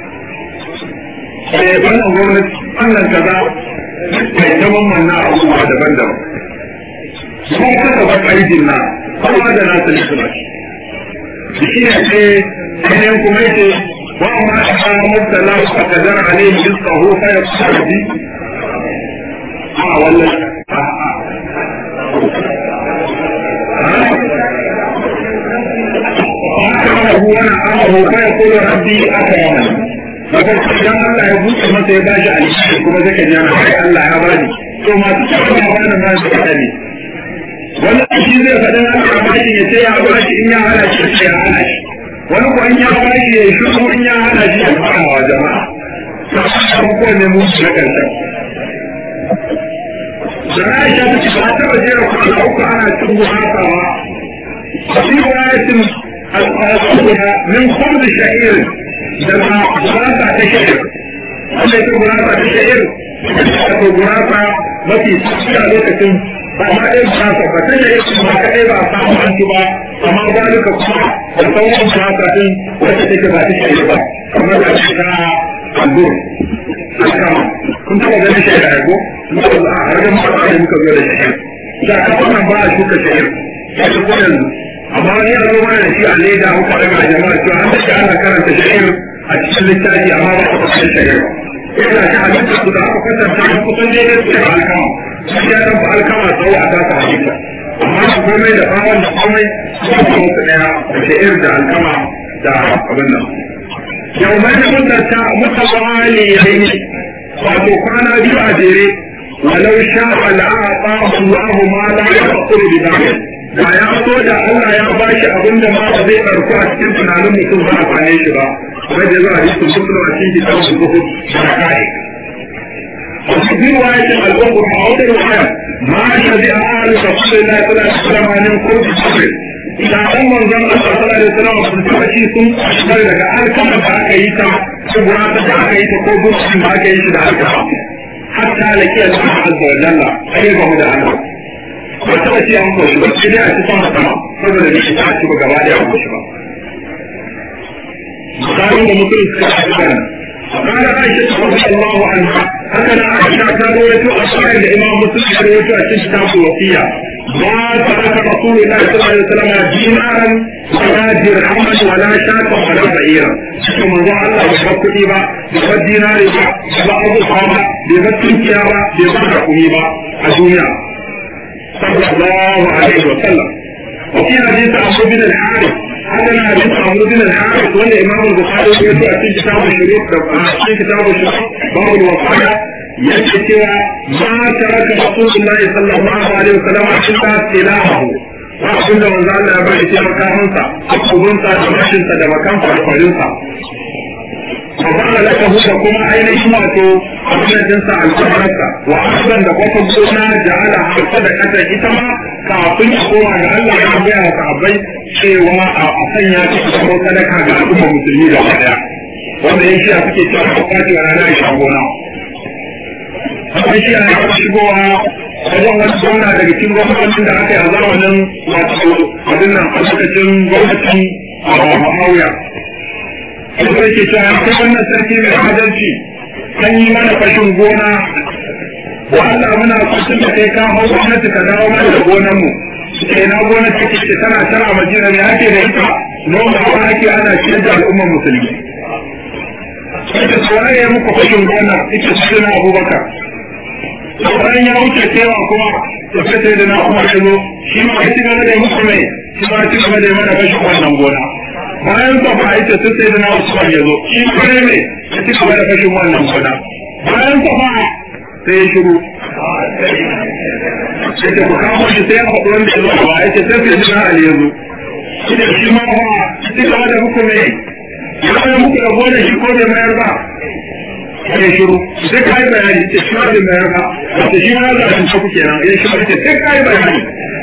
sai wannan gwamnati wannan kaza mai zaman manna abubuwa daban-daban sun kasa ba ƙarfin na kowa da nasa ne suna shi shi ne ce ainihin kuma yake وما أحا مبتلى فقدر عليه رزقه فيقصر به آه ولا آه آه. أكرمه ونعمه فيقول ربي أكرمن Bakar idan Allah ya buɗe masa ya bashi alheri kuma zai ka jana kai Allah ya bani to masu cewa ya bani ma su faɗa ne wani shi zai faɗin Allah ya bashi ya ce ya bashi in ya hana shi ya hana shi wani ko in ya bashi ya yi shiru in ya hana shi ya fara wa jama'a ta ko ne mu na kanta da Aisha ta ce ba ta jera kwana uku ana cin guratawa a fi wayatin al'aduna min kulli sha'ir da ma gurata ta sha'ir wanda ita gurata ta sha'ir wato gurata mafi sauki a lokacin ba ma ɗaya gurata ba ta sha'ir ba kaɗai ba a samu an ci ba amma zalika kuma da sauran gurata din wacce take ba ta sha'ir ba kamar da ta albur alkama kun taɓa ganin sha'ir a yago a harkar mata da muka zo da sha'ir da kafa nan ba a shuka sha'ir ya ta ko yanzu amma wani ya zo mana da shi a leda muka daga jama'a cewa an dace ana karanta sha'ir a cikin littafi amma ba a kusan sha'ir ba ina shi halitta su da aka kwatanta a kusan daidai su da alkama shi ya ɗan alkama tsawo a tasa halitta amma da komai da bawon da komai su kuma su ɗaya da sha'ir da alkama da abin nan yau mai mutata mutawali yayi wato kwana biyu a jere walau sha al'aqa Allah ma la yaqulu bi dhalik da ya so da Allah ya bashi abinda ma ba zai karku a cikin tunanin mutum ba a kwane shi ba kuma da za a yi sun mutum a cikin kitabun zuhud da kai وفي رواية الأخرى أو رواية ما شبع آل رسول الله صلى الله عليه وسلم من قرب صبر إذا أمر زن الله صلى الله عليه وسلم sun ci sun shigar daga alkama da aka yi ta kubura ta da aka yi ta ko gurbin da aka yi shi da alkama hatta da ke da azza wa jalla sai ba mu da Allah ba ta ce an koshi ba sai dai a ci sama sama saboda ne ta ci ba gaba da an koshi ba misalin da mutum suka ci da قال عائشة رضي الله عنها هكذا عائشة كان رويته أصحاب الإمام مسلم رويته كتاب الوصية ما ترك رسول الله صلى الله عليه وسلم دينارا ولا درهما ولا شاة ولا بعيرا ثم ذا الله بحق إيبا بحق ديناري با بحق صحابة بحق تنكيابا بحق حكوميبا الدنيا صلى الله عليه وسلم وفي حديث عمرو بن الحارث هذا حديث عمرو بن الحارث ولا امام البخاري يقول في كتاب الشروط في كتاب الشروط باب الوصايا yake cewa ma taraka rasulullahi sallallahu alaihi wasallam illa silahu ba abin da manzo Allah ya bari sai makamansa akubunsa da mashinsa da makansa da kwarinsa wa ba'ala laka huda kuma ainihin wato abincinsa alƙawarsa wa ardan da kwata gona ja'ala harsa da kasa ita ma kafin ya koma ga Allah ya gaya wa sahabbai cewa a sanya ta kuma sadaka ga al'umma musulmi da daya wanda yan shiya suke cewa a kwace wa rana ya gona akwai shi a yawan shigowa wajen wani gwamna daga cikin gwamnatin da aka yi a zamanin wato abin nan a lokacin gwamnatin a Mauya. Sai ke cewa akwai wannan sarki mai adalci kan yi mana fashin gona wa Allah muna kwacin da kai ka hau gwamnati ka dawo mana da gonan mu. Ke na gwamnati ke ce tana tana a Madina ne ake da ita noma ba ake ana ciyar da al'ummar musulmi. Sai ta tsoron ya muku fashin gona ita su na Abubakar. bayan ya wuce cewa kuma da sai da na kuma shigo shi ma ya ci gaba da musu mai shi ma ci gaba da yi mana kashe wannan gona bayan sa ba ita sai sai da na Usman ya zo shi ma ne mai ya ci gaba da kashe wannan gona bayan sa ba sai ya shigo sai ta ku kawo shi sai ya faɗi wanda ya zo ba ya ce sai sai da na Ali ya zo shi da shi ma ba ci gaba da muku mai ya kuma muku da gona shi ko bai mayar ba ya shiru sai ka yi bayani ce shi ma bai mayar ba wato shi ma za a tunce ku kenan ya shi ce sai ka yi bayani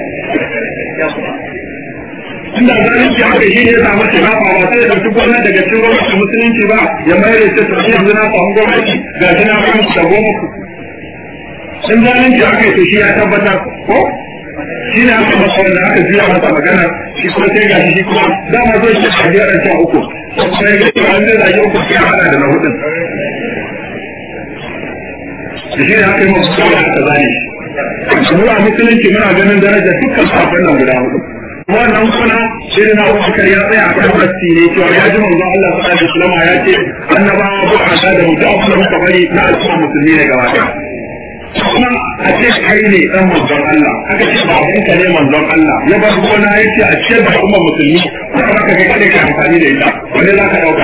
inda zalunci haka shi ne ya samu shiga ba ba sai ya ɗauki gwamnati daga cikin gwamnati musulunci ba ya mayar da ce to yanzu na samu gwamnati ga shi na kan da goma ku in zalunci haka to shi ya tabbatar ko shi ne aka masa wanda aka juya masa magana shi kuma sai ga shi kuma dama zai shi a biyar can uku sai ga shi an zai zage uku sai hada da na hudun da shi ne aka yi masu kawai aka zane shi mu a musulunci muna ganin darajar dukkan safin nan guda hudu wannan kuna shirin na abubakar ya tsaya a kan rasti ne cewa ya ji manzo Allah sallallahu alaihi wasallam ya ce annabawa ba a da mutu a kuma muka bari na al'umma musulmi ne gaba ɗaya kuma a ce kai ne dan manzon Allah aka ce babanka ne manzon Allah ya bar gona ya ce a ce da al'umma musulmi kuma ka kai kadai ka amfani da ita wani za ka ɗauka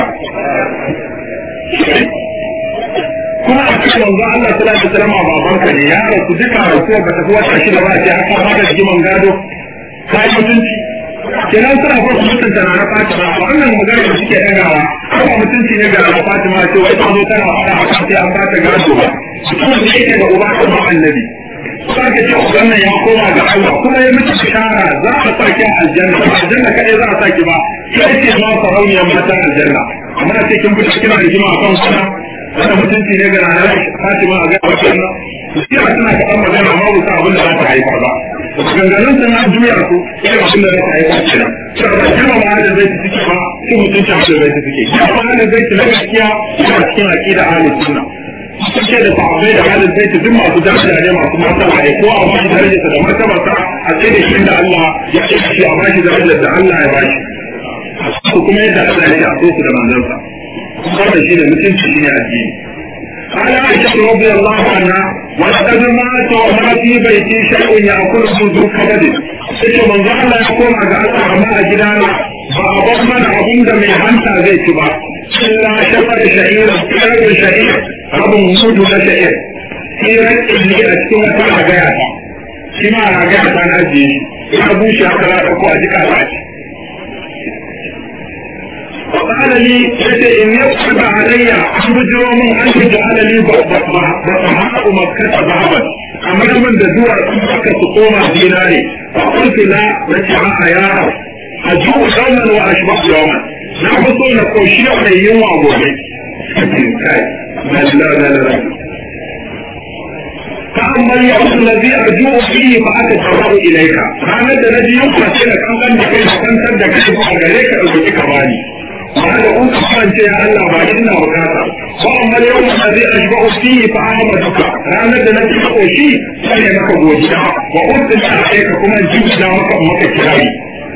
kuma a cikin manzo Allah sallallahu alaihi wasallam babanka ne ya rasu duka rasuwa ba ta fi wata shida ba sai aka ba da jiman gado kai mutunci kenan suna ko mutunta na na Fatima a wannan magana da suke dagawa kuma mutunci ne ga na Fatima ce wai ta zo tana fara haka sai an ba ta gado ba kuma da yake ga uba kuma annabi sake ce wannan ya koma ga Allah kuma ya miki bishara za a saki aljanna aljanna kadai za a saki ba sai ce ma sarauniyar matan aljanna amma sai kin fita kina rigima akan kuna wannan mutunci ne ga ranar Fatima a ga wannan shi a tana kaɗan magana amma ba abin da za ta haifar ba ganganin ta na juya su irin abin da za ta haifar kenan saboda girma ma da zai ciki ba shi mutunci abin da zai ciki girma ma da zai ci na gaskiya yana cikin aƙida ahlus sunna suke da sahabbai da halin zai duk masu daraja ne masu martaba ne ko a bashi darajarsa da martabarsa a ce da shi da Allah ya ce shi a bashi darajar da Allah ya bashi kuma yadda Allah ya ce a so su da manzansa wannan shi ne mutunci shi ne addini قال عائشة رضي الله عنها ولقد مات وما في بيتي شيء يأكله ذو كبد sai manzo Allah ya koma ga Allah amma a gidana ba a bar mana abin da mai hanta zai ci ba illa shafar sha'ir rabin sha'ir rabin mudu na sha'ir tsirar illi a cikin wata ragaya ta shi ma ragaya ta na ajiye shi ya bushe haka za ko a jika ta ci وقال لي يتي إن يقصد علي أن بجروا من أن تجعل لي بطهاء مكة ذهبا أما من دجوع مكة تقوم ديناري فقلت لا نتعاء يا رب أجوع يوما وأشبه يوما لا بطول نقوشي على يوم أبوه لا لا لا لا فأما اليوم الذي أرجو فيه فأتفرغ إليك فأنا الذي يمكن لك أن أنت كيف تنتج كيف أغريك أو تكباني وهذا أنت كان يا الله بعدنا وكذا وأما اليوم الذي أشبه فيه فأعبدك فأنا الذي أقوشي فأنا لك بوجهك وقلت لك عليك كما جبت لك مكة كلامي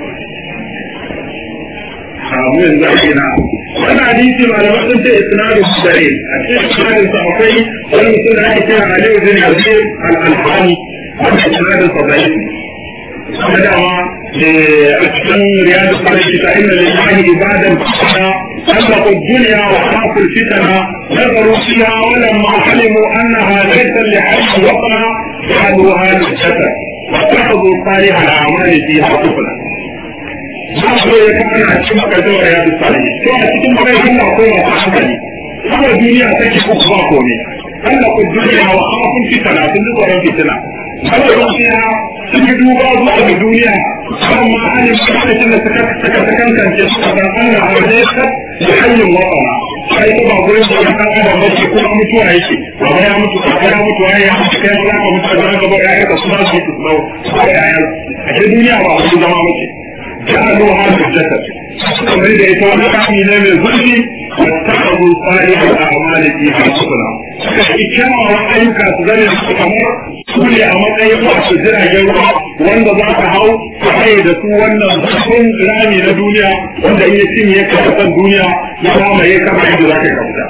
samu yanzu a gina wani hadisi malamai sun ce isnadu dare a cikin isnadin sa akwai wani mutum da ake kira Aliyu bin Yazid al-Alfani wanda isnadin sa dai kuma dama a cikin riyadu sarki ta inna lillahi ibadan fasana خلقوا الدنيا وخافوا الفتن نظروا فيها ولما علموا انها ليس لحي وطنا جعلوها للجسد واتخذوا صالح الاعمال فيها سفلا za su ya kama na cikin makasar ya fi tsari to a cikin makasar Allah ko ya ta hankali kuma duniya take ku ba ko ne Allah ku duniya wa kafin fitana sun ji tsoron fitina Allah ku fiya sun yi duba zuwa ga duniya amma an yi lokacin da suka suka sakankance suka san Allah a wajen sa da hanyar watsana sai ta ba gurin da ya san adam bace ko mutuwa yake baba ya mutu kaka ya mutu ya ya mutu kai za ka mutu da gaba ya ka suna su su dawo a ce duniya ba a zama bace جعلوا هذا الجسد kamar da ita wani kami ne mai zurfi wattakazu salih al-a'mal fiha sufna suka yi kyawawan ayyuka su zane su kamar su ne a matsayin masu jiragen ruwa wanda za ka hau ka haye da su wannan zafin rami na duniya wanda in ya cinye ka kasan duniya ya mamaye kama yadda za ka kauta.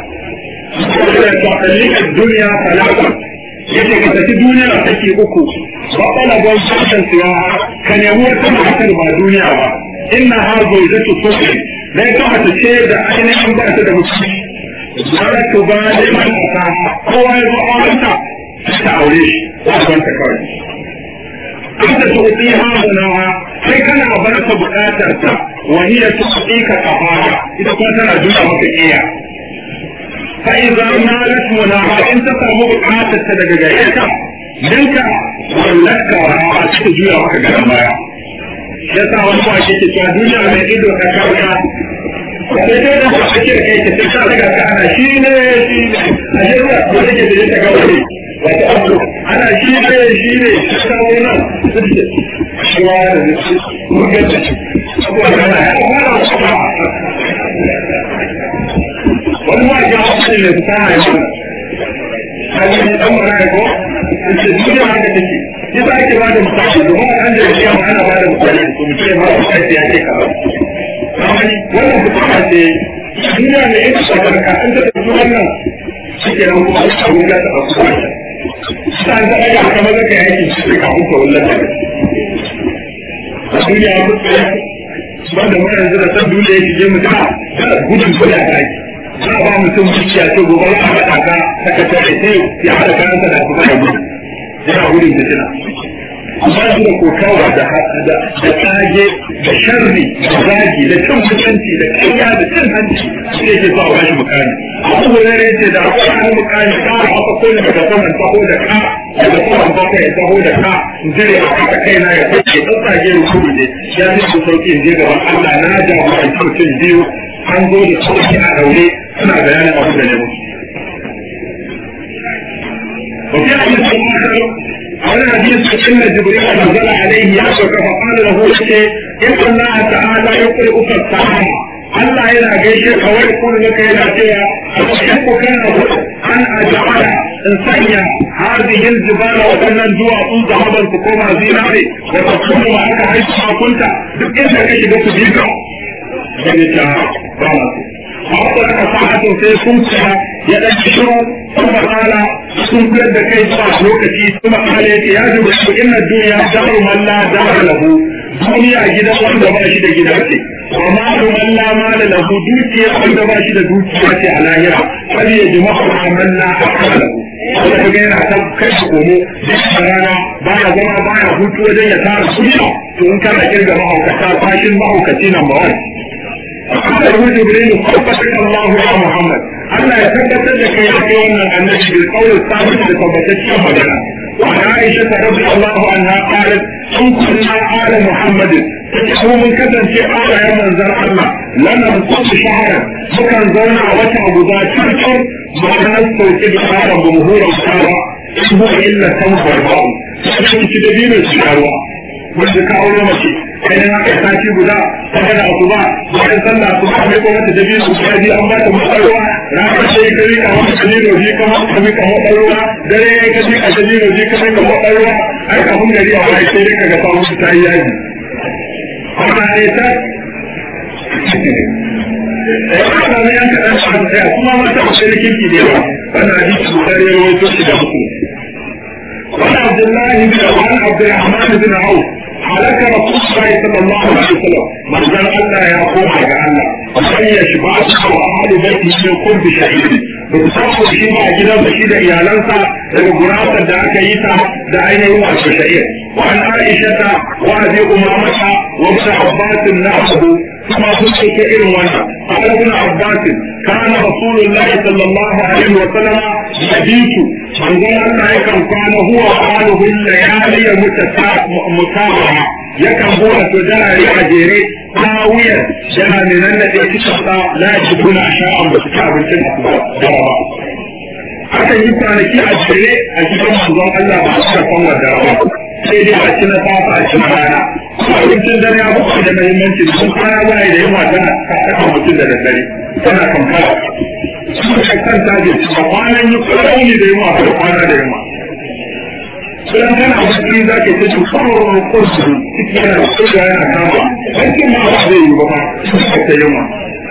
Sakalin duniya talata yace ka tafi duniya take uku ba kana gon sashen siya ka nemi wata matar ba duniya ba inna ha zawjatu sulhi dai ka ta ce da ainihin ba ta da mutunci wala to ba ne man ta kowa ya zo aurenta ta aure shi ba ban ta kawai anta tu'ti hadana sai kana bar ta bukatar ta wa hiya tu'ti ka kafara ita kuma tana duka maka iya فإذا مالت مناها إن تسامو بقاتل تدقى جايكا منك ولك وراء تجوية وكا قدام بايا يسا وانفو عشيك تشوى دنيا من إدو تكاركا sai dai da ake kai ta sai ka daga ka ana shi ne shi ne a shi ne ko take da ta ga wani wato abu ana shi ne shi ne ta wannan shi wa da shi mun ga ta abu ana ya fara wani ma ya haɗu ne su kama ya mana kaji ne ɗan mara ya ko ce duniya haka take shi sa ake bada misali domin an da shi ma ana bada misali to mutum ya ma su kai ya ce kaza kamani wannan fitama ce duniya ne ita shakarka an ta tafi wannan shi ke nan kuma a wuya ta ɗauki wata sa an ta ɗaga haka maza ka yaki shi ne kafin ka wullar da duniya ya kusa ya banda mu yanzu da san duniya ya shige mutum da gudun kula da ake za a ba mutum zuciya ce gobe ya haɗa ka saka tare sai ya haɗa kayansa da kuma da gudu yana gudun fitina amma su da kokawa da da tsage da sharri da zagi da cin mutunci da kanya da cin hanci shi ne ke sa a bashi mukami abu hurare ce da akwai wani mukami ka a haka ko ne daga saman taho da ka daga saman bakwai ya taho da ka jire a haka kaina ya kwace tsatsage da kudu ne ya fi su sauki in je gaban Allah na jagoranci mutum biyu an zo da sauki a daure suna bayanin abu da ne musu. وفي حديث آخر على حديث إن جبريل نزل عليه يعشق فقال له شيء إن الله تعالى يقرئك السلام Allah yana gaishe ka wai kun maka yana cewa a cikin ku kana an ajala in sanya hadhihi aljibala wa kannan duwatsun zahaban ku koma zinare wa takunu ma aka haifa kunta duk inda ka shiga ku bika sai ta ba haka aka sa'atun sai sun tsaya ya dan shiru kuma kala sun kuyar da kai zuwa lokaci kuma kala yake ya ji su inna duniya daru man la dara lahu duniya gidan wanda ba shi da gida ce wa malu man la mala lahu dukiya wanda ba shi da dukiya ce a lahira fal yajma'u man la aqala lahu wanda ka ga yana ta kai shi komo da rana baya zama baya hutu wajen ya tara kuɗi to in kana kirga mahaukata fashin mahaukaci nan ba wani قال جبريل صدق الله يا محمد Allah ya tabbatar da kai ake wannan annabi bil qawl sabit da tabbataccen magana wa Aisha radhiyallahu anha qalat in kunna ala Muhammad ko mun kasance ala ya manzar Allah lana musu shahara mukan zauna a wata guda cikin ma'anar sauke da fara jumhurin kawa in huwa illa tanfar ba'u sai ci da biyu su karuwa wanda ka aure mace kai na kai sati guda ta gada a kuma bayan sallah su ka mai gwamnati da biyu su ji an ba ta matsarwa ranar sai ka rika wata kalilo ji kama ka mika matsarwa dare ya ka jika kalilo ji ka mika matsarwa ai kafin gari a wani sai ka ga samun su ta yi yaji amma ne ta Eh, ana ne an kaɗan shi a tsaya kuma mata a sai kirki da yawa wannan hadisi guda ya rawaito shi da mutum وعن عبد الله بن وعن عبد الرحمن بن عوف حلك رسول الله صلى الله عليه وسلم من قال الله يا قوم على الله ومن يشبعك واهل بيته من قرب شهيد بتصفوا shi ba a gidan da shi da iyalansa daga gurasar da aka yi ta da ainihin wasu sha'ir وعن عائشة وأبي أمامة وابن عباس نحوه ثم قلت كئر وانا قال ابن عباس كان رسول الله صلى الله عليه وسلم يبيت من قال الله يكن كان هو وآله الليالي متابعة يكن هو تجاري أجيري هاوية جاء من الذي كتبت لا يجدون أشياء بسكاب الجنة akan yi kwanaki a jere a cikin manzon Allah ba su kan wa darawa sai dai a cikin safa a cikin rana abincin dare ya fi da muhimmanci da sun kwana ba da yawa tana kasa mutum da daddare tana kankara su ka kan taje ba kwanan yi kwanani da yawa da kwana da yawa Sulan kana bacci za ka ta ci kwanan kursu ciki yana kurga yana kama bacci ma ba zai yi ba ba ta yawa.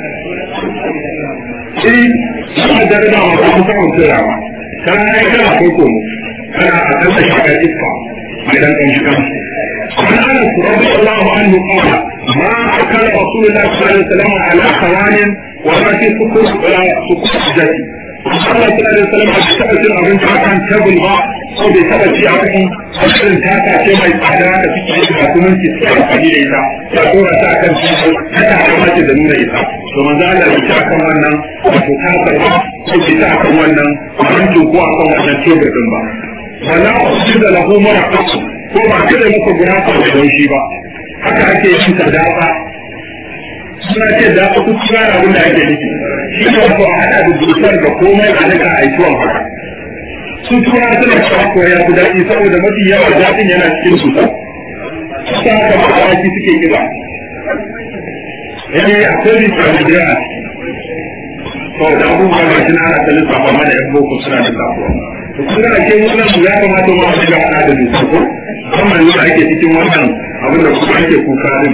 suna jarida masu kusa mutum rama kana kai kana kai komo kana a kan da shakar iska mai dan kan shiga وعن انس رضي الله عنه قال ما اكل رسول الله صلى الله عليه وسلم على خوان ولا في سكر سكر جدي صلى الله عليه وسلم a taɓa cin abinci a kan tebul ba ko bai taɓa ci a kan asirin tata ce mai tsada da suke yi da kuma ki suke amfani da ita ta dora ta kan tebul ta ta kama ce da nuna ita to manzo Allah ya ci akan wannan wato ta karba ko ki ta akan wannan abincin ko akan wannan tebul din ba wala usida lahu maraqatu ko ba kada maka gurasa da daushi ba haka ake yin sadaqa suna ce da ku kuskura abin da ake nufi shi ne wato a haɗa da dusar da komai a nika a tuwon haka su tura suna cewa ko ya fi daɗi saboda mafi yawa daɗin yana cikin dusar su haka ba awaki suke kiba eh akwai bisa da jira to da abubuwa ga shi na ana ta lissafa mana yan boko suna da sabuwa to kun ga ake wannan ya kamata ma a shiga haɗa da dusar ko amma yanzu ake cikin wannan abin da kuma ake kuka din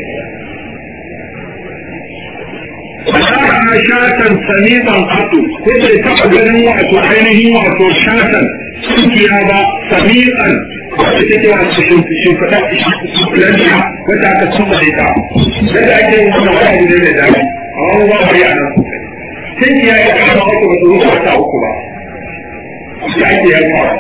فشرع شاة سميطا قط كل تقدر وعطو عينه وعطو شاة سكيابا سميطا وتتكي وعطو شنفتا شنفتا وتا تتصل لتا لذا أكي وانا واحد من ذلك الله يعلم سنتي يا إكرام أكو بطروح وتا أكو سعيد يا إكرام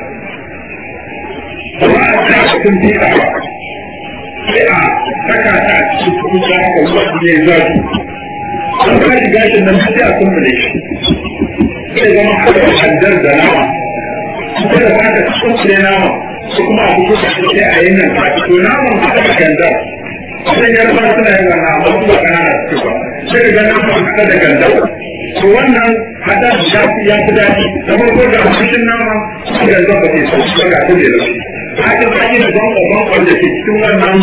وما أتاك كنتي أعلم sai a saka ta a cikin kudin da aka zuwa ne zafi an ka shiga shi nan sai a kumbule shi sai zama haka haddar da nama kuma da ba ka kumbule nama su kuma a fito da shi sai a yi nan ka to naman haka da gandar sai ya rufa suna yin wannan amma su ba kanana su ba sai ga naman haka da gandar to wannan hada ya fi ya fi daɗi da farko da fushin nama su gandar ba ke so su ga su ne da shi haka ba yi da banko da ke cikin wannan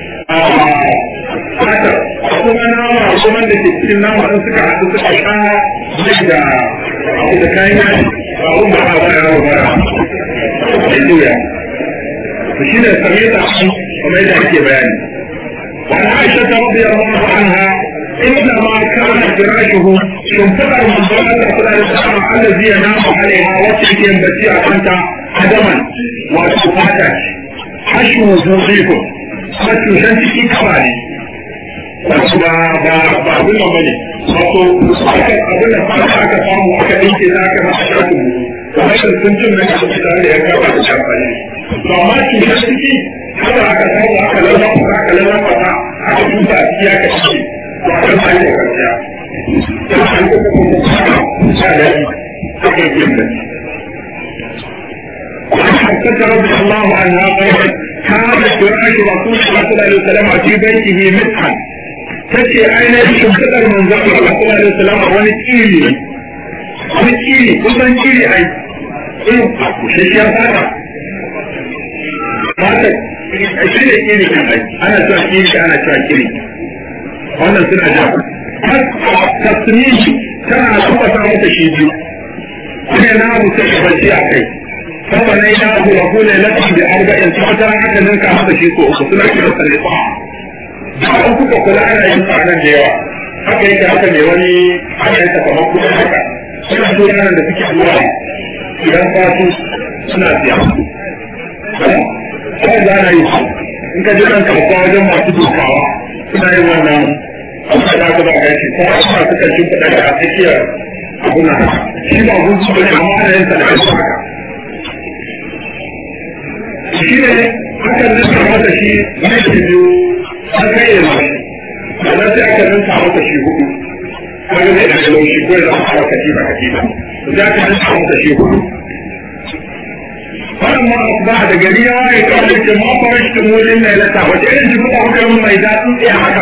haka kuma nama kuma da ke cikin nama in suka haɗu suka sha zai da abu da kayan yaji ba abun ba a ba ya rawa bara da juya to shi ne same ta kuma yadda ake bayani وعن عائشة رضي الله عنها إنما كان فراشه شنفقا من ضلال الأسلام الذي ينام عليها وتلك ينبتي أنت عدما وتفاتك حشو وجوهكم kuma cushen ciki kama ne wato ba ba ba abin nan bane wato aka abin da fara aka samu aka dinke za ka masa shafin mu kamar da sun jin nan da tare da ya kaba da shafani to amma cushen ciki haka aka samu aka lallafa aka lallafa ta aka tuba a ciki aka ciki to aka sai da karshe to an ko kuma sha da aka yi da حفصة رضي الله عنها قالت كانت فراش رسول الله صلى الله عليه وسلم في بيته مسحا تشي أين شمسة من ذكر الله صلى الله عليه وسلم wani kili wani kili kusan kili ai irin shishiyar fata fata shi ne kili kan ai ana cewa kili ana cewa kili wannan suna ja tasmini tana tabbata mata shi biyu ne na abu sai bacci a kai فبنيناه له ليلة بأربع سنة حتى ننكا هذا شيء سوء سنة كده سنة da an kuka kula ana yin tsanan da yawa haka yake haka ne wani ana yin kamar kuma haka suna tura da suke zuwa idan fatu suna siya sai za na yi su in ka je nan kasuwa wajen masu dukawa suna yin wannan abu da aka ba gashi kuma suna suka shimfiɗa da a tsakiyar abu na shi ba gunsu ba ne amma ana yin sa da haka shi ne hakan nan ka mata shi mai biyu an kai yana sannan sai aka nan mata shi hudu kaga zai daga laushi ko ya zama kawo katifa katifa za ka nan mata shi hudu wannan ma ba da gari ya waye kawai ce ma fara shi mulin na ilata wace irin shi kuka kuka yin mai daɗin tsaye haka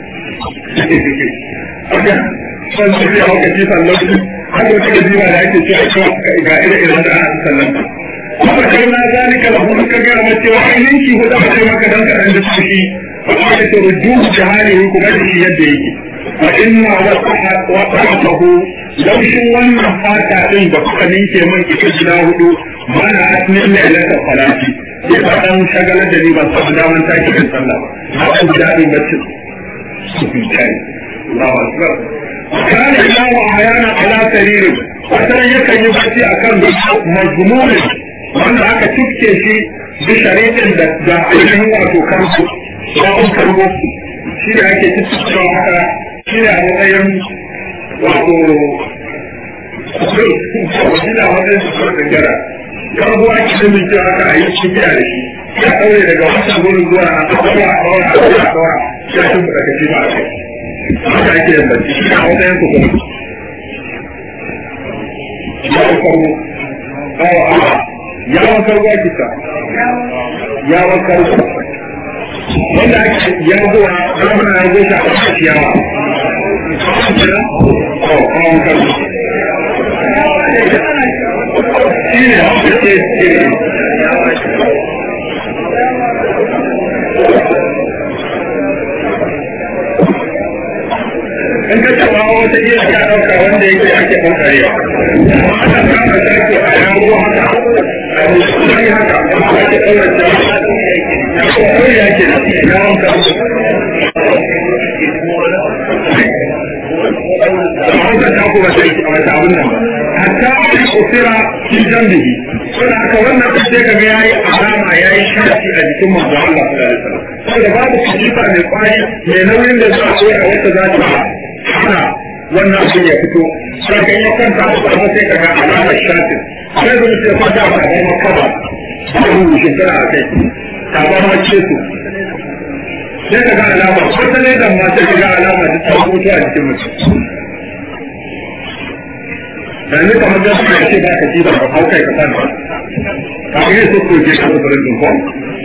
aka son su zai hau katifan laushi haka wata katifa da ake cewa ga ire-iren da ana sallan kuma kai na zalika lahu muka ga mace wa ainin shi huda ba maka dan kadan da shi fa qala turjuhu jahalihi kuma da shi yadda yake fa inna wasaha wa ta'atuhu laushin wannan fata din da kuka ninke man ita gida hudu mana asmin lailatul salati sai ka dan shagala da ni ban samu daman tashi kan sallah ba na ku dadin bacci Allahu akbar kana yawo ayana ala saririn wata yakan yi bacci akan mazmumin wanda aka cifke shi bi shari'in da da ainihin wato kansu babun karbo shi ne ake cifkewa haka shi ne a matsayin wato shi ne a matsayin su kawai gangara karbo ake nufin cewa haka a yi cikiya da shi ya ɗaure daga wancan gurin zuwa a ɗaura a ɗaura a ɗaura a ɗaura ya shi mu daga shi ba a kai haka ake yin bacci shi ne a matsayin su kuma babun karbo awa yawon kargo ake sa yawon kargo wanda ake yanzuwa zamana ya zo ta a ciyawa yawon kargo shi ne wanda ke ce in ka taba wata iya ka ɗauka wanda yake ake ɓangarewa amma ana kama shafi a yanzu haka a musulmi haka ake ɗaura shafi ko ya ke da yawon kansu amma ka ta kuma sai a wata abin nan hatta ake kusira fi jambihi saboda haka wannan ɗin sai kaga yayi alama yayi shafi a jikin manzo Allah sallallahu alaihi wasallam saboda babu kifa mai kwari mai nauyin da za a koya wata za ta hana wannan abin ya fito sai kan ya kanta ba sai ka ga alamar shatin sai da mutum ya kwanta ba a bayan kaba ba mu shekara a kai ta ba ma ce su sai ka ga alama wata ne da ma sai ka ga alama da ta fito a jikin mutum da ni kamar da suka ce ba ka ji ba ka hau kai ka san ba ka ga su ko je ka zubarin din ko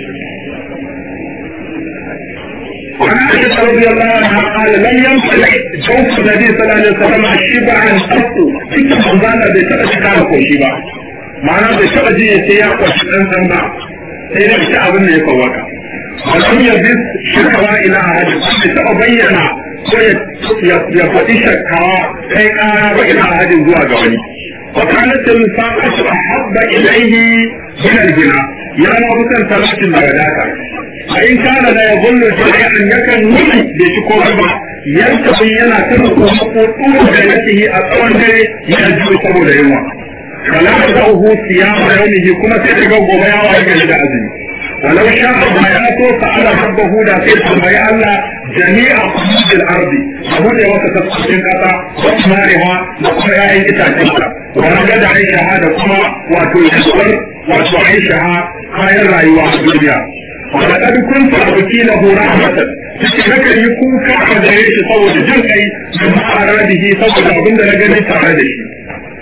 وعن عائشة رضي الله عنها قال لم يمسك جوف النبي صلى الله عليه وسلم شبعا قط cikin manzana bai taɓa shi kama koshi ba ma'ana bai taɓa ji ya ce ya kwashi ɗan ɗan ba sai da shi abin da ya kawaka walam ya bi shakawa ila ahadin bai taɓa bayyana ko ya faɗi shakawa kai ƙara ba ila ahadin zuwa ga wani وكانت الفاقة أحب إليه من الغنى يا ما بكن ثلاث الوداك فإن كان لا يظن شيئا يكن نفي بشكور ba yantabi yana kan kokoto da yake a tsawon dare ya ji saboda yunwa kala da hu siyama yaumihi kuma sai daga gobe ya waye gari da azumi walau sha Allah ya so fa ala rabbahu da sai tambayi Allah jami'a qudil ardi abu da wata tafsirin kasa wa mariha da kuma yayin itacen ta wa raga da aisha da kuma wato yaswar wato aisha kayan rayuwa a duniya wa laqad kuntu abki lahu rahmatan cikin haka yi kuka a gare shi saboda jin kai da ma'aradihi saboda abin da na gani tare da shi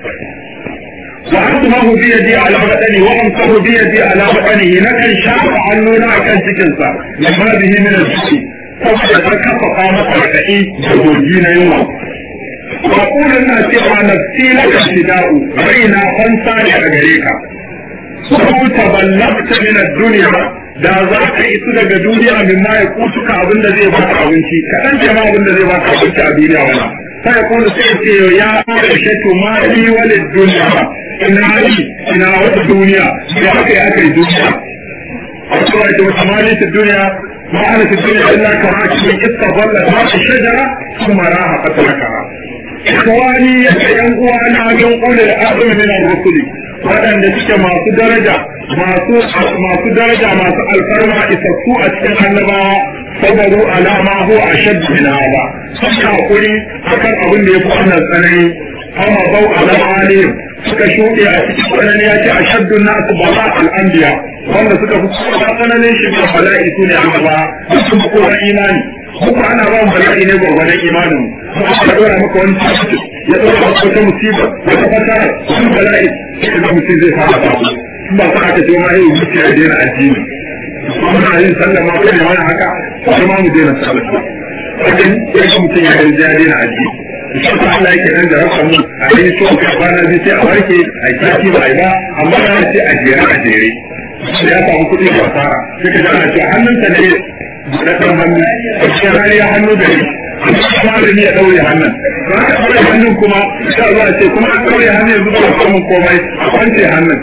وأنتمه بيدي على بدني وأنصر بيدي على بدنه لكن شاف عنونا كان سكنسا لما به من الجسي saboda ta kafa kama karkaɗi da gogi na yunwa. Wa ƙunan na cewa nafsi laka fida'u raina fansa ne a gare ka. Sau taballabta min duniya da za ka isu daga duniya min ma ya kutuka abin da zai baka abinci kaɗan ce ma abin da zai baka abinci a duniya wala. Sai ya kuma sai ce ya ƙarshe to ma li walid duniya ina yi ina wata duniya da aka yi aka yi duniya. A cewa ita wata mali ta duniya ما أنا في الدنيا إلا كراكب استظلت تحت الشجرة ثم راها فتركها إخواني ينقوانا ينقل الأعظم من الرسل waɗanda suke masu daraja masu daraja masu alfarma isassu a cikin annabawa sabaru alama ko a shaddu min hada sun hakuri akan abin da ya fi wannan tsanani amma bau alama suka shuɗe a cikin tsanani ya ce a shaddu nasu bala al'anbiya wanda suka fi kowa tsananin shiga bala'i su ne annaba sun fi kowa imani muku ana ba mu bala'i ne gwargwadon imanin mu aka dora maka wani tashi ya dora maka wata musiba wata fasara wani bala'i sai ga mutum zai fara ta in ba sa aka ce ma yi zuciya ya daina addini muna yin sallah ma kai wani haka sai ma mu daina sallah wajen sai ga mutum ya yi ya daina addini shi ta Allah yake nan da rasa mu a yi so ka bana zai sai a warke a yi sati ba a yi ba amma na ce a jere a jere ya samu kuɗi ba fara sai ka ana cewa hannunsa ne da ɗan hannu a cikin hali ya hannu da ni amma malami ya ɗaure hannun ba ka ɗaure hannun kuma sai zuwa ce kuma an ɗaure hannun yanzu ba samun komai a kwance hannun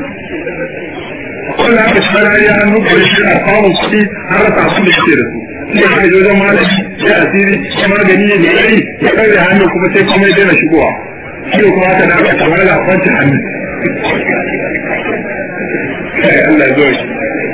wanda aka ci hali ya hannu da shi a samun kuɗi har rasa su da ke da su sai aka yi wajen malami sai asiri ya magani ne mai ɗari ya ɗaure hannun kuma sai komai daina shigowa shi kuma aka da aka kamar da kwance hannun kai Allah zo shi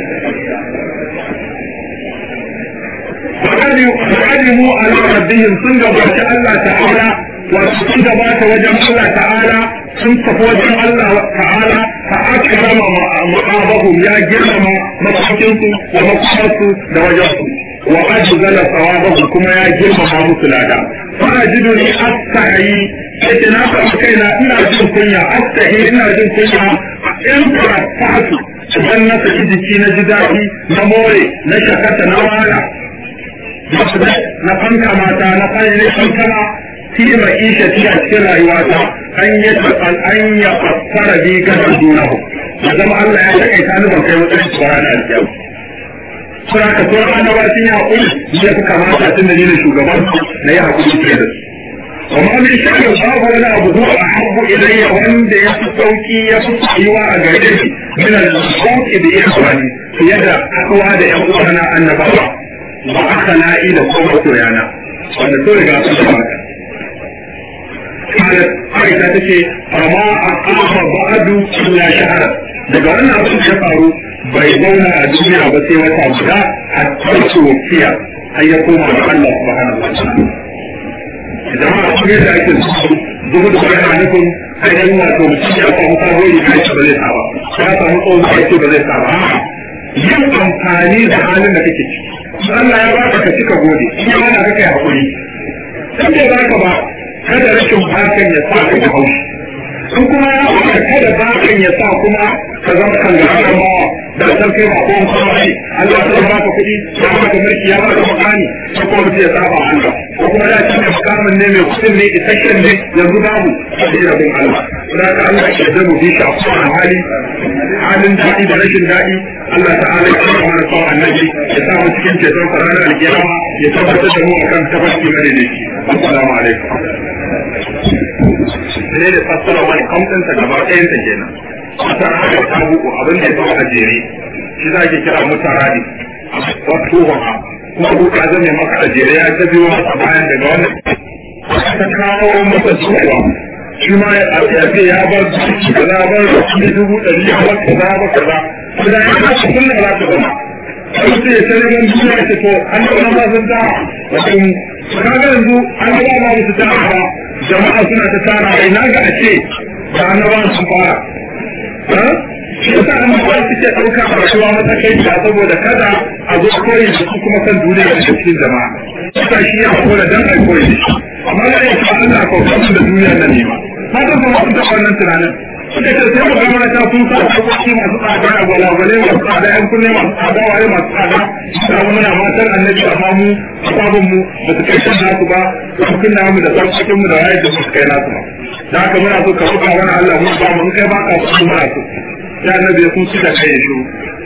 فقدموا على ربهم sun gabata Allah ta'ala wato sun gabata wajen Allah ta'ala sun tafi wajen Allah ta'ala fa akrama ma'abahum ya girmama mafakinsu da mafakarsu da wajensu wa ajzala sawabahum kuma ya girmama musu lada fa ajiduni astahi yake na faɗi kaina ina jin kunya astahi ina jin kunya in karatu idan na saki jiki na ji daɗi na more na shakata na wala na fanka mata na falle fankama fi ma'isha fi a cikin rayuwata an yi an ya fassara bi ga dunahu ya zama Allah ya takaita ni ban kai matsayin tsara da alƙiyam sura ka so annaba sun yi haƙuri ya fi kamata tun da ni ne shugaban na yi haƙuri fiye da su وما من شيء باب ولا أبو هو أحب إلي وأن يسوك يسوك أيوا أجري من الصوت بإخواني في يد أقوى إخوانا أن بابا وأخنا إلى قوة يانا وأن تولي قاعدة سماك قالت عائشة تشي فما أقام بعد إلا شهرا daga wannan abin da ya faru bai zauna a duniya ba sai wata guda a tarsu wakiya har ya koma ga Allah subhanahu wa ta'ala idan ma kuma da ake zuwa da bayan nufin ainihin wato mutum ya samu sabo yi kai ba zai saba ya samu tsohon kai ce ba zai saba yin amfani da halin da kake ciki Allah ya baka ka cika gode in ya hana ka kai hakuri in bai baka ba kada rashin bakan ya sa ka haushi in kuma ya baka kada bakan ya sa kuma ka zama kan ga mawa da san kai ba ko kuma ai Allah ya baka kuɗi ya baka mulki ya baka makani ko kuma mutum ya saba Allah ko kuma ya ci makamin ne mai kuɗin ne isasshen ne yanzu babu sai rabin Allah da ka Allah ya da mu bi shi a kowane hali halin daɗi da rashin daɗi Allah ta'ala ya kama mana kawai annabi ya sa mu cikin ceton sa ranar alkiyama ya tabbatar da mu akan tabbaki madaidaici assalamu alaikum ne da fassara wani kamɗinsa gaba ɗayansa kenan masara da tabuku abin da ya zama a jere shi za ke kira mutaradi wato wa kuma abu ka zame maka a jere ya ta biyo masa bayan daga wannan ta kawo masa tsuwa shi ma ya ce ya bar kaza bar kuɗi dubu ɗari ya bar kaza bar kaza kuma ya kasa kullum za ta zama sai sai ya tare gan duniya ce to an yi ma sun ta wato kaga yanzu an ga ba su ta ba jama'a suna ta tara ai na ga a ce da annabawan sun fara shi yasa an ba suke ɗauka a rayuwa matakai da saboda kada a zo koyi da su kuma san duniya da cikin jama'a suka shi ya hakura dan ai koyi da shi amma da yake Allah ko kuma da duniya nan ne ma haka kuma sun taɓa wannan tunanin suka ce sai mu gama ta sun sa abubuwa masu tsada a gwalagwale masu tsada yan kunne masu tsada waye masu tsada da muna matan annabi amma mu sabon mu ba su kai kan nasu ba sun kunna mu da sarkokin mu da waye da su kai nasu ba da haka muna so ka buga wani Allah mu ba mu kai ba ka su muna so ya annabi sun ci da kai ya shiru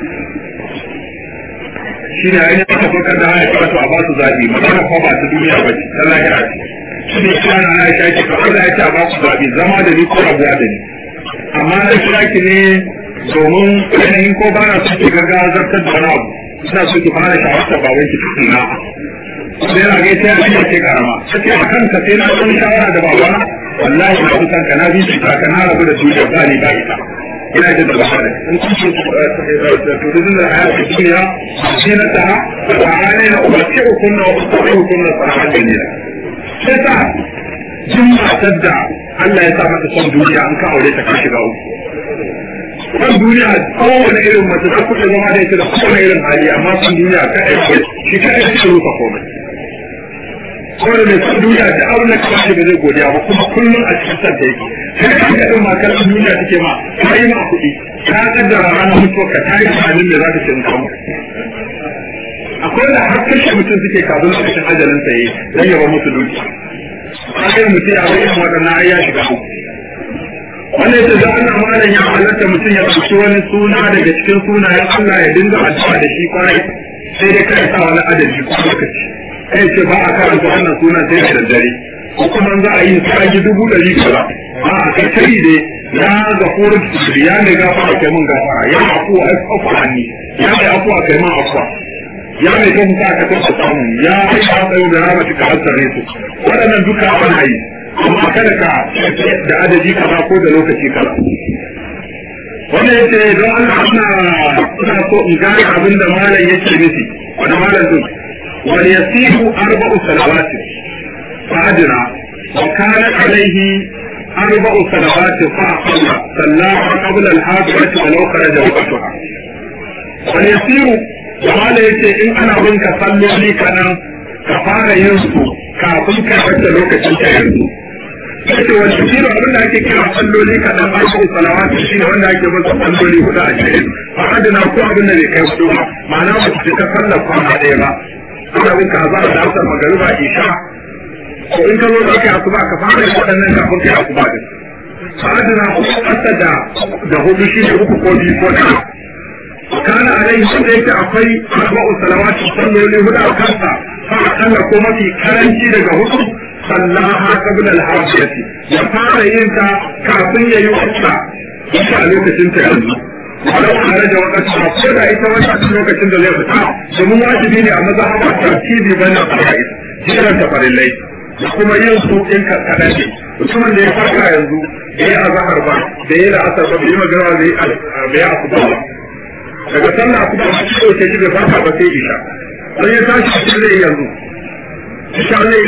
shi ne ainihin aka fakar da haya karatu a ba su zaɓi magana ko ba ta duniya ba ce ta lahira ce shi ne kira na aisha ce ka Allah ya ce a ba su zaɓi zama da ni ko rabuwa da ni amma na kira ki ne domin yanayin ko ba na son ki gaga zartar da wani abu suna so ki fara shawartar ba wai ki tukuna sai na ga ita ya ce karama sai a kanka sai na son shawara da babana wallahi na kusan ka na bi shi ka na rabu da duniya ba ni ba ita ina jin da bahara in kun ce turizin da hayar duniya shi na ta a hannun na umarci hukunna wa umarci hukunna sa'adar duniya sai ta jin matar da Allah ya sa mata son duniya an ka aure ta ka shiga uku. Son duniya kowane irin mace za ku iya zama da ita da kowane irin hali amma son duniya ka aiki shi ka aiki rufa komai. Kowane mai son duniya da abin da kawai ba zai godiya ba kuma kullum a cikin son ta yake. Sai ka ga ɗin makar duniya take ma ka yi ma kuɗi ka kaddara ranar mutuwa ka ta yi tunanin me za ka ce in kamu. Akwai da har kashe mutum suke kafin lokacin ajalin sa yi don yaba musu dukiya. akwai mutum ya bai yin waɗannan ai ya shiga uku wannan ita da ana malam ya halatta mutum ya ɗauki wani suna daga cikin sunayen Allah ya dinga addu'a da shi kwarai sai dai kai sa wani adadi ko lokaci kai ce ba a karanta wannan sunan sai da daddare ko kuma za a yi sai yi dubu ɗari kaza a a kai kai dai ya gafuru ya ne gafara kai mun gafara ya afuwa ai afuwa hanni ya mai afuwa kai mun afuwa ya mai kan sa ka kan samu ya ai ka tsayo da rahmatu ka hasare su waɗannan duka ana yi amma kada ka da adadi kaza ko da lokaci kaza wannan yace don Allah ina ina so in gane abin da malam yake nufi wanda malam din wal yasihu arba'u salawatin fa'adna wa kana alaihi arba'u salawatin fa'aqalla sallaha qabla al-hadirati wa law kharaja waqtaha wal yasihu Jamala ya ce in ana bin ka salloli kanan ka fara yin su kafin ka wacce lokacin ka yanzu. Yace wani shiro abin da ake kira salloli kanan ba su salawatu shi ne wanda ake bin salloli hudu a cikin. Ba adana ko abin da bai kai hudu ba ma'ana ba su ta sallar kwana ɗaya ba. Ana bin ka za a da asar magariba isha. Ko in ka zo da kai asuba ka fara yin waɗannan kafin kai asuba din. Ba adana ko ƙasa da da hudu shi ne uku ko biyu ko ɗaya. كان عليه wanda yake akwai arba'u salawati salloli hudu a kansa fa akalla ko mafi karanci daga hudu sallaha qabla al-hajjati ya fara yin ta kafin ya yi wata ita a lokacin ta yanzu walau tare da wakati ba ko da ita wata lokacin da zai fita domin wajibi ne a mazhaba tartibi bane a kai jiran ta farillai da kuma yin su in ka kadan ne mutumin da ya farka yanzu bai yi azhar ba bai yi la'asar ba bai yi magana bai yi asuba ba daga sallah kuma a cikin ɗauke shi bai fata ba sai isha don ya tashi a cikin zai yanzu isha ne